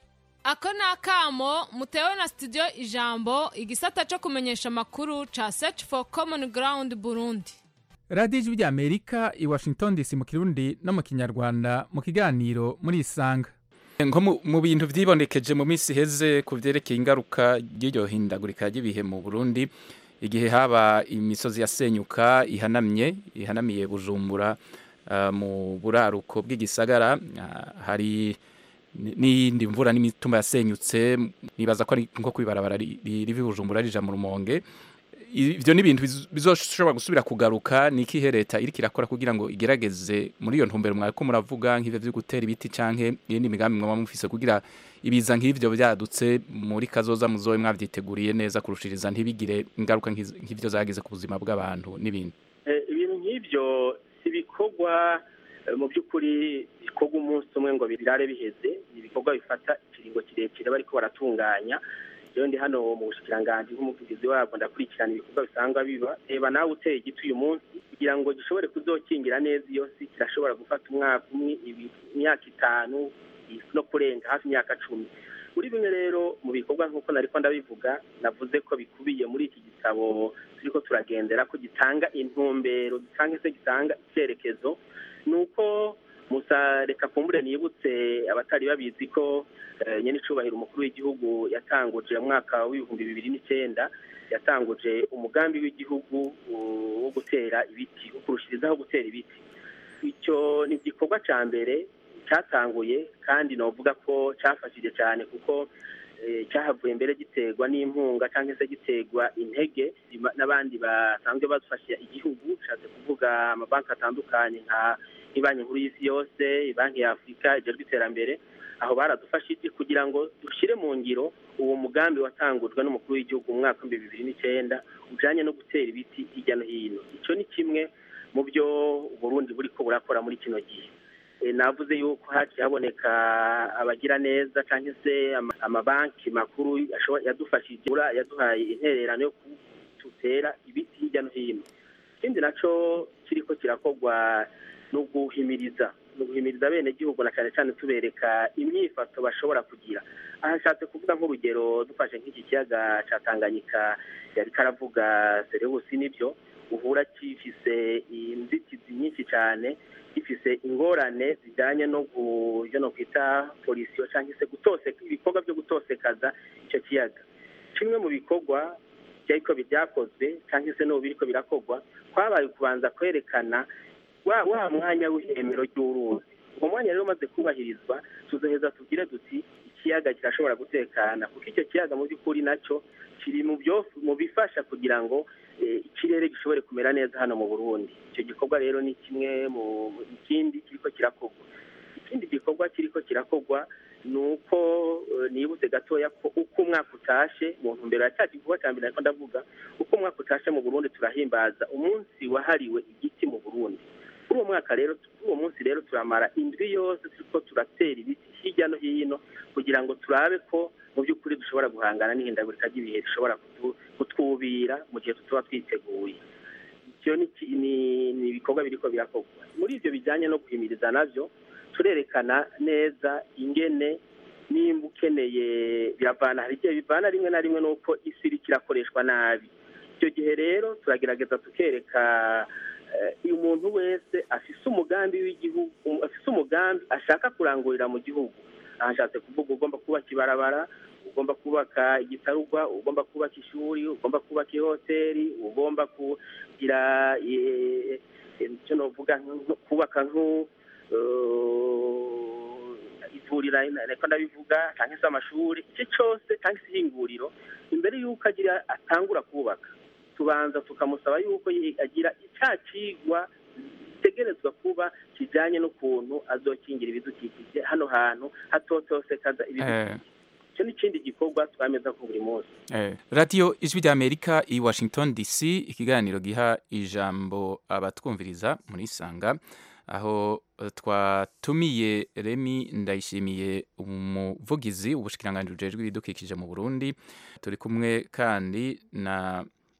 ako ni akamo mutewe na studio ijambo igisata cyo kumenyesha amakuru ca search for common ground burundi radiyo ijwi ry'amerika i washington dc mu kirundi no mu kinyarwanda mu kiganiro muri isanga nko mu- mu bintu vyibonekeje mu minsi iheze ku vyerekeye ingaruka ry'iryo hindagurika ry'ibihe mu burundi igihe haba imisozi yasenyuka ihanamye ihanamiye bujumbura ah, mu buraruko bw'igisagara ah, hari ni- n'iyindi mvura n'imitumba yasenyutse nibaza ko ari nko kwibarabara ri- ri- riva i bujumbura rija mu rumonge ivyo ni ibintu bizo- bizoshobora gusubira kugaruka ni ikihe leta iriko irakora kugira ngo igerageze muri iyo ntumbero mwariko muravuga nk'ivyo vyo gutera ibiti canke iyindi migambi mwaba mufise kugira ibiza nk'ivyo vyadutse muri kazoza muzobe mwavyiteguriye neza kurushiriza ntibigire ingaruka nk'iz- nk'ivyo zagize ku buzima bw'abantu n'ibindi Eh, ibintu nk'ibyo si ibikorwa eh, mu by'ukuri bikorwa umunsi umwe ngo birare biheze ni ibikorwa bifata ikiringo kirekire bariko baratunganya rero ndi hano mu bushikiranganji nk'umuvugizi wabwo ndakurikirana ibikorwa bisanga biba reba nawe uteye igiti uyu munsi kugira ngo gishobore kuzokingira neza iyo si kirashobora gufata umwaka umwe ibi- imyaka itanu no kurenga hafi imyaka cumi muri bimwe rero mu bikorwa nk'uko nariko ndabivuga navuze ko bikubiye muri iki gitabo turiko turagendera ko gitanga intumbero cyangwa se gitanga icyerekezo ni uko musa reka kumbure nibutse abatari babizi ko eh, nyene icubahiro umukuru w'igihugu yatanguje mu mwaka w'ibihumbi bibiri n'icyenda yatanguje umugambi w'igihugu uh, wo gutera ibiti wo kurushirizaho gutera ibiti icyo ni igikorwa cya mbere cyatanguye kandi novuga ko cyafashije cyane kuko eh, cyahavuye mbere giterwa n'impunga cyangwa se giterwa intege ima- n'abandi basanzwe bafasha igihugu bishatse kuvuga amabanki atandukanye nka nk'ibanki nkuru y'isi yose banki ya afurika ijejwe iterambere aho baradufashije kugira ngo dushyire mu ngiro uwo mugambi watangujwe n'umukuru w'igihugu mu mwaka w'ibihumbi bibiri n'icyenda ujyanye no gutera ibiti hirya no hino icyo ni kimwe mu byo uburundi buri ko burakora muri kino gihe Eh, navuze yuko haciye haboneka abagira neza cyangwa se ama- amabanki makuru ashobora- yadufashije ura- yaduhaye intererano yo gutera ibiti hirya no hino ikindi naco kiriko kirakorwa ni uguhimiriza ni uguhimiriza bene gihugu na cyane cyane tubereka imyifato bashobora kugira aha nshatse kuvuga nk'urugero dufashe nk'iki kiyaga ca tanganyika yari karavuga serebusi nibyo uhura gifise inzitizi nyinshi cyane gifise ingorane zijyanye no gu- ivyo no kwita polisiyo cyangwa se gutoseka ibikorwa byo gutosekaza icyo kiyaga kimwe mu bikorwa byariko byakozwe cyangwa se n'ubu biriko birakorwa kwabaye kubanza kwerekana wa wa mwanya w'ihemero ry'uruzi uwo mwanya rero umaze kubahirizwa tuzoheza tugire duti ikiyaga kirashobora gutekana kuko icyo kiyaga mu by'ukuri nacyo kiri mu byo mu bifasha kugira ngo eh, ikirere gishobore kumera neza hano mu burundi icyo gikorwa rero ni kimwe mu mu- ikindi kiriko kirakorwa ikindi gikorwa kiriko kirakorwa ni uko eh, nibutse gatoya ko uko umwaka utashe mu ntumbero ya cya gikorwa cya mbere ariko ndavuga uko umwaka utashe mu burundi turahimbaza umunsi wahariwe igiti mu burundi kuri uwo mwaka rero kuri uwo munsi rero turamara indwi yose turiko turatera ibiti hirya no hino kugira ngo turabe ko mu by'ukuri dushobora guhangana n'ihindagurika ry'ibihe rishobora kutu- kutwubira mu gihe tutuba twiteguye icyo ni ki- ni- ni ibikorwa biriko birakorwa muri ibyo bijyanye no guhimiriza navyo turerekana neza ingene nimba ukeneye biravana hari igihe bivana rimwe na rimwe n'uko isi iriko irakoreshwa nabi icyo gihe rero turagerageza tukereka eh, uyu muntu wese afise umugambi w'igihugu um- afise umugambi ashaka kurangurira mu gihugu aha nshatse kuvuga ugomba kubaka ibarabara ugomba kubaka igitarugwa ugomba kubaka ishuri ugomba kubaka ihoteli ugomba kugira eh, eh, icyo novuga nko- kubaka nku eh, ivurira ariko ndabivuga cyangwa se amashuri icyo cyose cyangwa se ihinguriro imbere y'uko agira atangura kubaka tubanza tukamusaba yuko yi- agira icya kigwa gitegerezwa kuba kijyanye n'ukuntu azokingira ibidukikije hano hantu hatotosekaza ibidukikije icyo ni ikindi gikorwa twameza ko buri munsi Eh, radiyo ijwi ry'amerika i washington dc ikiganiro giha ijambo abatwumviriza muri sanga aho eh, twatumiye remi ndayishimiye umuvugizi ubushikiranganji bujejwe ibidukikije mu burundi turi kumwe kandi na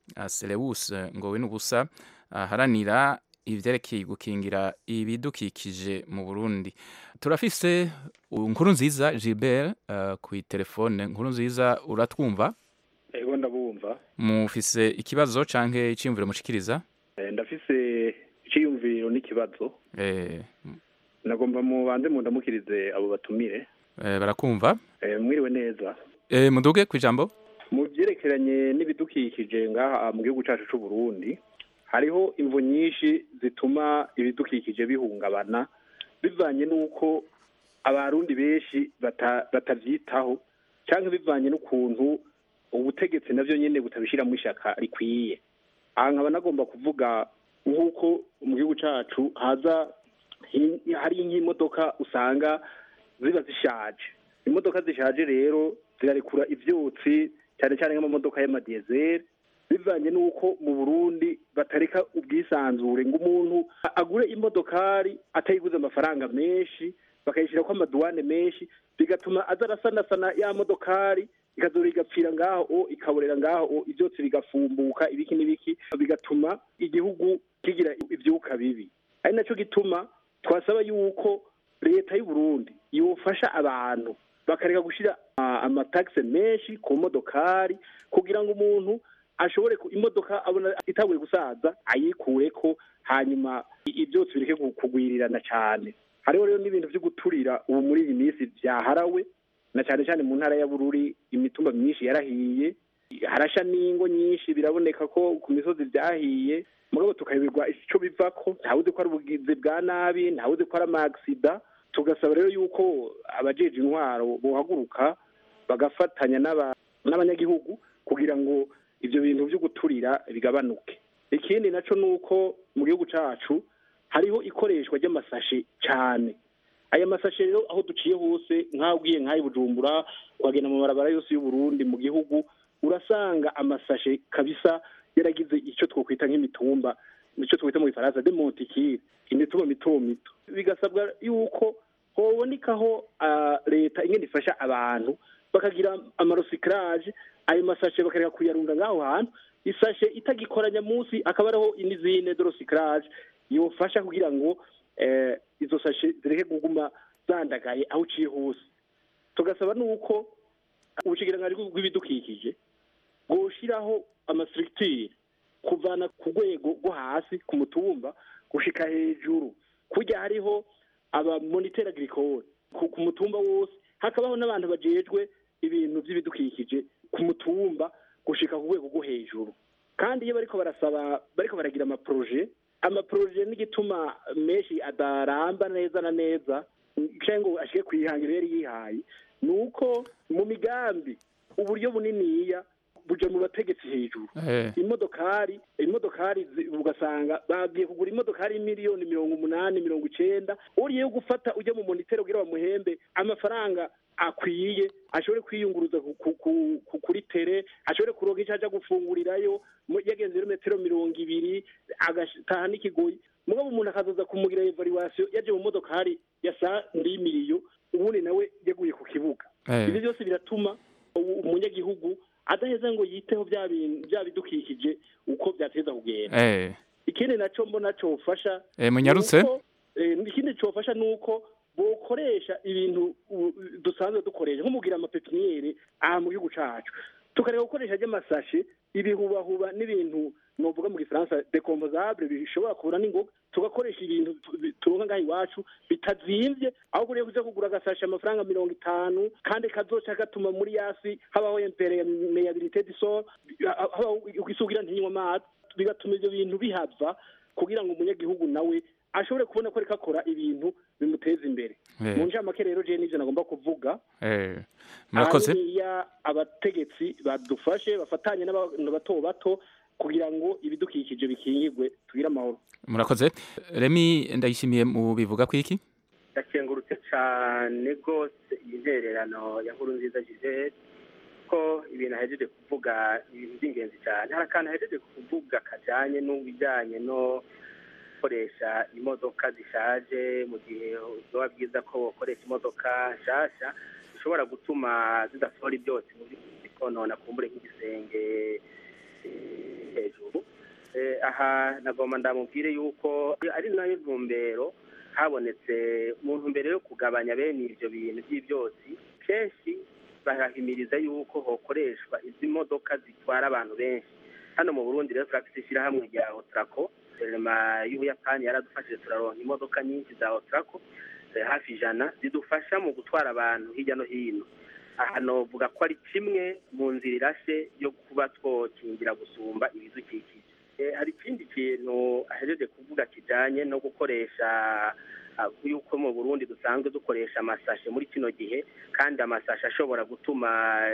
Selewus ngowe n'ubusa aharanira ivyerekeye gukingira ibidukikije mu Burundi turafise nkuru nziza Gilbert uh, ku telefone nkuru nziza uratwumva ego ndabumva mufise ikibazo canke iciyumviro mushikiriza Eh, ndafise iciyumviro n'ikibazo eh, nagomba mubanze mundamukirize abo batumire eh, barakumva Eh, mwiriwe neza eh, muduge kwijambo mu byerekeranye n'ibidukikije ngaha mu gihugu cyacu cy'u Burundi hariho imvu nyinshi zituma ibidukikije bihungabana bivanye n'uko abarundi benshi bata- batavyitaho cyangwa bivanye n'ukuntu ubutegetsi navyo nyene butabishiramo ishaka rikwiye aha nkaba nagomba kuvuga nk'uko mu gihugu cyacu haza hi- hari nk'imodoka usanga ziba zishaje imodoka zishaje rero zirarekura ivyotsi cyane cyane nk'amamodoka y'amadiyezeri bivanye n'uko mu burundi batareka ubwisanzure ngo umuntu agure imodokari atayiguze amafaranga menshi bakayishyirako amaduwane menshi bigatuma aza arasanasana ya modokari ikazora igapfira ngaho o ikaborera ngaho o ivyotsi bigafumbuka ibiki n'ibiki bigatuma igihugu kigira ivyuka bibi ari naco gituma twasaba yuko leta y'u Burundi yofasha abantu bakareka gushira ah, amatagisi menshi ku modokari kugira ngo umuntu ashobore ku- imodoka abona itabuye gusaza ayikureko hanyuma i- ivyotsi bireke ku- kugwirirana cyane hariho rero n'ibintu vyo guturira ubu muri iyi minsi vyaharawe na cyane cyane mu ntara ya Bururi imitumba myinshi yarahiye harasha n'ingo nyinshi biraboneka ko ku misozi vyahiye mugabo tukayoberwa ico bivako ntawuzi ko ari ubugizi bwa nabi ntawuzi ko ari amagisida tugasaba rero yuko abajeje intwaro bohaguruka bagafatanya n'aba- n'abanyagihugu kugira ngo ivyo bintu vyo guturira bigabanuke ikindi naco nuko mu gihugu cacu hariho ikoreshwa ry'amasashe cane aya masashe rero aho duciye hose nk'aho ugiye nk'ayi bujumbura wagenda mu mabarabara yose y'uburundi mu gihugu urasanga amasashe kabisa yaragize icyo twokwita nk'imitumba icyo twita mu gifaransa de montikire imitumba mito mito bigasabwa yuko hobonekaho ah, leta ingene ifasha abantu bakagira amarosikaraje ayo masashe bakareka kuyarunda ngaho hantu isashe itagikoranya munsi akaba ariho n'izindi dorosikaraje yofasha kugira ngo eh, izo sashe zireke kuguma zandagaye aho uciye hose tugasaba nuko ubushikiranganji bw'ibidukikije bwoshiraho amastructure kuvana ku rwego rwo hasi ku mutumba gushika hejuru kurya hariho abamoniteur agricole ku ku mutumba wose hakabaho n'abantu bajejwe ibintu by'ibidukikije ku mutumba gushika ku rwego rwo hejuru kandi iyo bariko barasaba bariko baragira amaproje amaproje n'igituma menshi adaramba neza na neza canke ngo ashike kwihangiro yari yihaye ni uko mu migambi uburyo buniniya buja mu bategetsi hejuru Eh. imodokari imodokari zi- ugasanga bagiye kugura imodokari miliyoni mirongo umunani mirongo icenda uriye gufata ujya mu monitero kugira bamuhembe amafaranga akwiye ashobore kwiyunguruza ku- ku- ku- ku- kuri tere ashobore kuronka icyo aja gufungurirayo mu- yagenze ibirometero mirongo ibiri agataha n'ikigoyi mugabo umuntu akazoza kumugira evaluation yaje mu modokari ya sa ndimiriyo ubundi nawe yaguye ku kibuga Eh. ibi byose biratuma u- umunyagihugu adaheza ngo yiteho bya bintu bya bidukikije uko byateza kugenda eh, ikindi naco mbona cofasha Eh, munyarutse. nuko, eh, ikindi cofasha nuko bokoresha ibintu u- dusanzwe dukoresha nko mugira amapepiniyeri aha mu gihugu cacu tukareka gukoresha ry'amasashe ibihubahuba n'ibintu novuga mu gifaransa decomposable bishobora kubura n'ingoga tugakoresha ibintu tu- bi- turonka ngaha iwacu bitazimvye aho kuriye kuja kugura agasashe amafaranga mirongo itanu kandi kazoca gatuma muri yasi habaho impermeabilité du sol habaho isugira ntinywa amazi bigatuma ivyo bintu bihava kugira ngo umunyagihugu nawe ashobore kubona ko ariko akora ibintu bimuteza imbere Eh. mu ncamake rero je n'ivyo nagomba kuvuga eh, murakoze hariya abategetsi badufashe bafatanye n'abantu bato bato kugira ngo ibidukikije bikingirwe tugire amahoro murakoze remi ndayishimiye mu bivuga ku iki ndakengurutse cyane rwose iyi ntererano ya nkuru nziza gisele ko ibintu ahejeje kuvuga ibintu by'ingenzi cyane hari akantu ahejeje kuvuga kajyanye n'ibijyanye no gukoresha imodoka zishaje mu gihe biba byiza ko bakoresha imodoka nshyashya bishobora gutuma zidasohora ibyotsi mu by'ukuri konona kumbure nk'igisenge eh, hejuru Eh, aha nagomba ndamubwire yuko ari nayo ntumbero habonetse mu ntumbero yo kugabanya bene ibyo bintu by'ibyotsi kenshi barahimiriza yuko hokoreshwa izi modoka zitwara abantu benshi hano mu burundi rero turafite ishyirahamwe rya otrako guverinoma y'ubuyapani yaradufashije turaronka imodoka nyinshi za otrako eh, hafi ijana zidufasha mu gutwara abantu hirya no hino aha novuga ko ari kimwe mu nzira irashe yo kuba twokingira gusumba ibidukikije Eh, hari ikindi kintu ahejeje kuvuga kijanye no gukoresha ah, yuko mu burundi dusanzwe dukoresha amasashe muri kino gihe kandi amasashe ashobora gutuma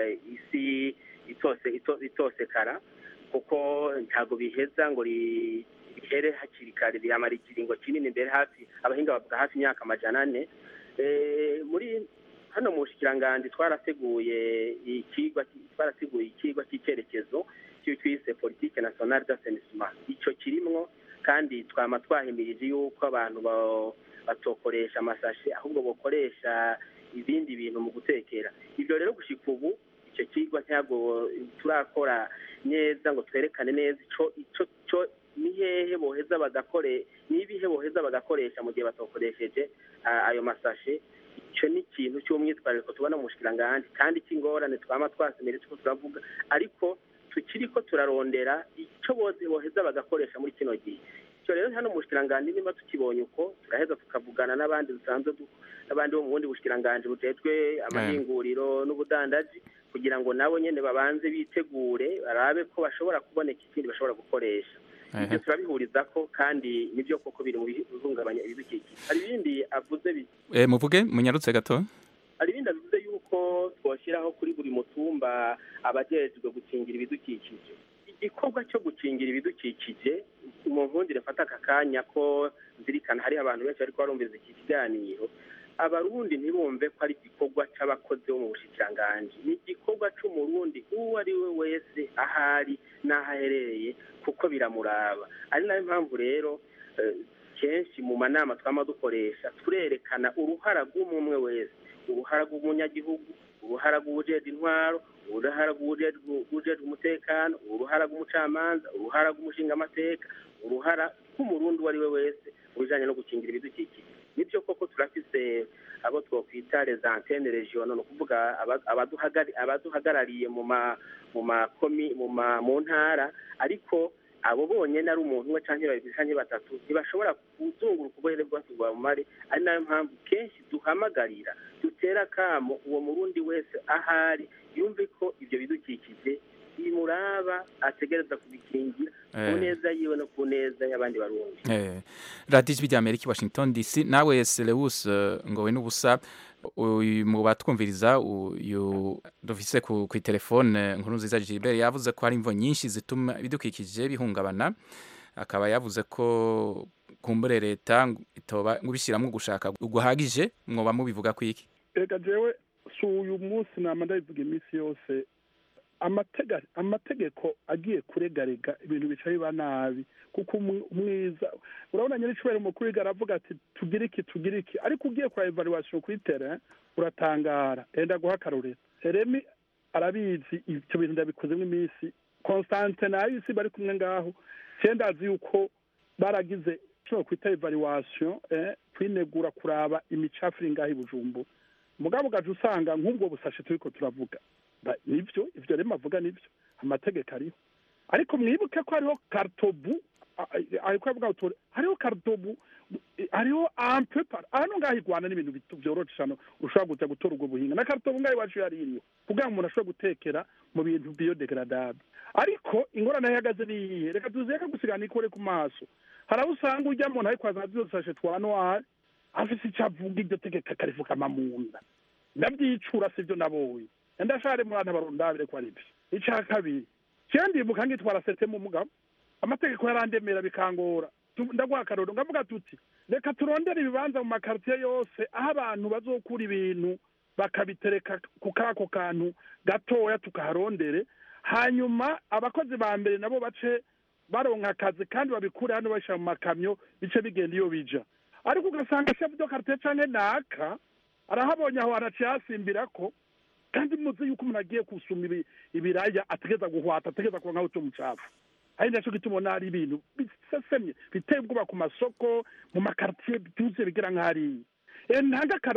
isi itose ito- itosekara kuko ntabwo biheza ngo ri- bihere hakiri kare biramara ikiringo kinini mbere hafi abahinga bavuga hafi imyaka amajana ane Eh, muri hano mu bushikiranganji twarateguye ikigwa twarateguye ikigwa cy'icyerekezo cyo twise politike nationale d'assainissement ico kirimwo kandi twama twahimirije yuko abantu ba- batokoresha amasashe ahubwo bokoresha ibindi bintu mu gutekera ibyo rero gushika ubu icyo kigwa ntabwo turakora neza ngo twerekane neza ico ico co ni hehe boheza bagakore ni ibihe boheza bagakoresha mu gihe batokoresheje ah, ayo masashe icyo ni ikintu cy'umwitwarariko tubona mu bushikiranganji kandi cy'ingorane twama twasemere tuko turavuga ariko tukiriko turarondera icyo bose boheza bagakoresha muri kino gihe icyo rero hano mu bushikiranganji niba tukibonye uko turaheza tukavugana n'abandi dusanzwe du- n'abandi bo mu bundi bushikiranganji bujejwe amahinguriro n'ubudandaji kugira ngo nabo nyene babanze bitegure barabe ko bashobora kuboneka ikindi bashobora gukoresha ibyo turabihuriza ko kandi nibyo koko biri mu bihungabanya ibidukikije hari ibindi avuze bi- Eh, muvuge munyarutse gato hari ibindi avuze yuko twashyiraho kuri buri mutumba abajejwe gukingira ibidukikije igikorwa cyo gukingira ibidukikije mu nkundire mfata aka kanya ko nzirikana hari abantu benshi bariko barumviza iki kiganiro abarundi ntibumve ko ari igikorwa c'abakozi bo mu bushikiranganji ni igikorwa c'umurundi uwo ari we wese ahari n'aho aherereye kuko biramuraba ari nayo mpamvu rero eh, kenshi mu manama twama dukoresha turerekana uruhara rw'umwe wese uruhara rw'umunyagihugu uruhara rw'uwujejwe intwaro uruhara rw'uwujejwe rw'uwujejwe umutekano uruhara rw'umucamanza uruhara rw'umushingamateka uruhara rw'umurundi uwo ari we wese mu bijanye no gukingira ibidukikije nibyo koko turafise abo twokwita les antennes regionaux ni ukuvuga aba- abaduhagari- abaduhagarariye mu ma mu makomi mu ma mu ntara ariko abo bonyene ari umuntu umwe canke babiri canke batatu ntibashobora kuzunguruka ubuhere bwose bwa mumare ari nayo mpamvu kenshi duhamagarira dutera akamo uwo murundi wese ahari yumve ko ivyo bidukikije bimuraba ategereza kubikingira ku Eh. neza yiwe no ku neza y'abandi barundi Eh, radiyo ijwi rya amerika i washington dc nawe selewus ngowe n'ubusa uyu mu batwumviriza uyu dufise ku ku telefone nkuru nziza gilbert yavuze ko hari imvo nyinshi zituma ibidukikije bihungabana akaba yavuze ko kumbure leta ngo itoba ngo ibishyiramo gushaka guhagije mwoba mubivuga ku iki reka jewe si uyu munsi nama ndabivuga iminsi yose amatega- amategeko agiye kuregarega ibintu bica biba nabi kuko umwi- umwiza urabona nyiricubahiro umukuru w'igihugu aravuga ati tugire iki tugire iki ariko ugiye kura evaluation kuri terrain uratangara enda guha akarorero remi arabizi ibyo bintu ndabikozemo iminsi constante na isi bari kumwe ngaho cyenda azi yuko baragize icyo kwita evaluation eh, kwinegura kuraba imicafu iri ngaho i bujumbura mugabo ugaca usanga nk'ubwo busashe turiko turavuga Ba- nivyo ivyo rero avuga nivyo amategeko ariho ariko mwibuke ko hariho kartobu a- a- ariko avuga utore hariho kartobu eh, hariho ampe par hano ngaho igwana n'ibintu bito vyoroshe hano ushobora kuja gutora ubwo buhinga na kartobu ngaho iwacu yari iriho kugira ngo umuntu ashobore gutekera mu bintu biodegradable ariko ingorane ihagaze niyihe reka tuzeke gusigana ikore ku maso hari aho usanga urya muntu ariko azana zose twa noir afise ico avuga iryo tegeko akarifukama mu nda ndabyicura sivyo nabonye ndashare mwana barundabire ko ari byo ica kabiri cyane ndibuka ngitwara sete mu mugabo amategeko yarandemera bikangora Tu- ndaguha akarorero ngavuga tuti reka turondere ibibanza mu makaritiye yose aho abantu bazokura ibintu bakabitereka ku kako kantu gatoya tukaharondere hanyuma abakozi ba mbere nabo bace baronka akazi kandi babikure hano bashyira mu makamyo bice bigenda iyo bija ariko ugasanga chef de quartier canke naka arahabonye aho araciye hasimbira ko kandi muzi yuko umuntu agiye gusuma ibi- ibiraya ategeza guhwata ategeza kuba nkaho cyo mucafu ari nacyo gituma ubona hari ibintu bisasemye biteye ubwoba ku masoko mu makaritiye byuzuye bigira nk'hariya ntanga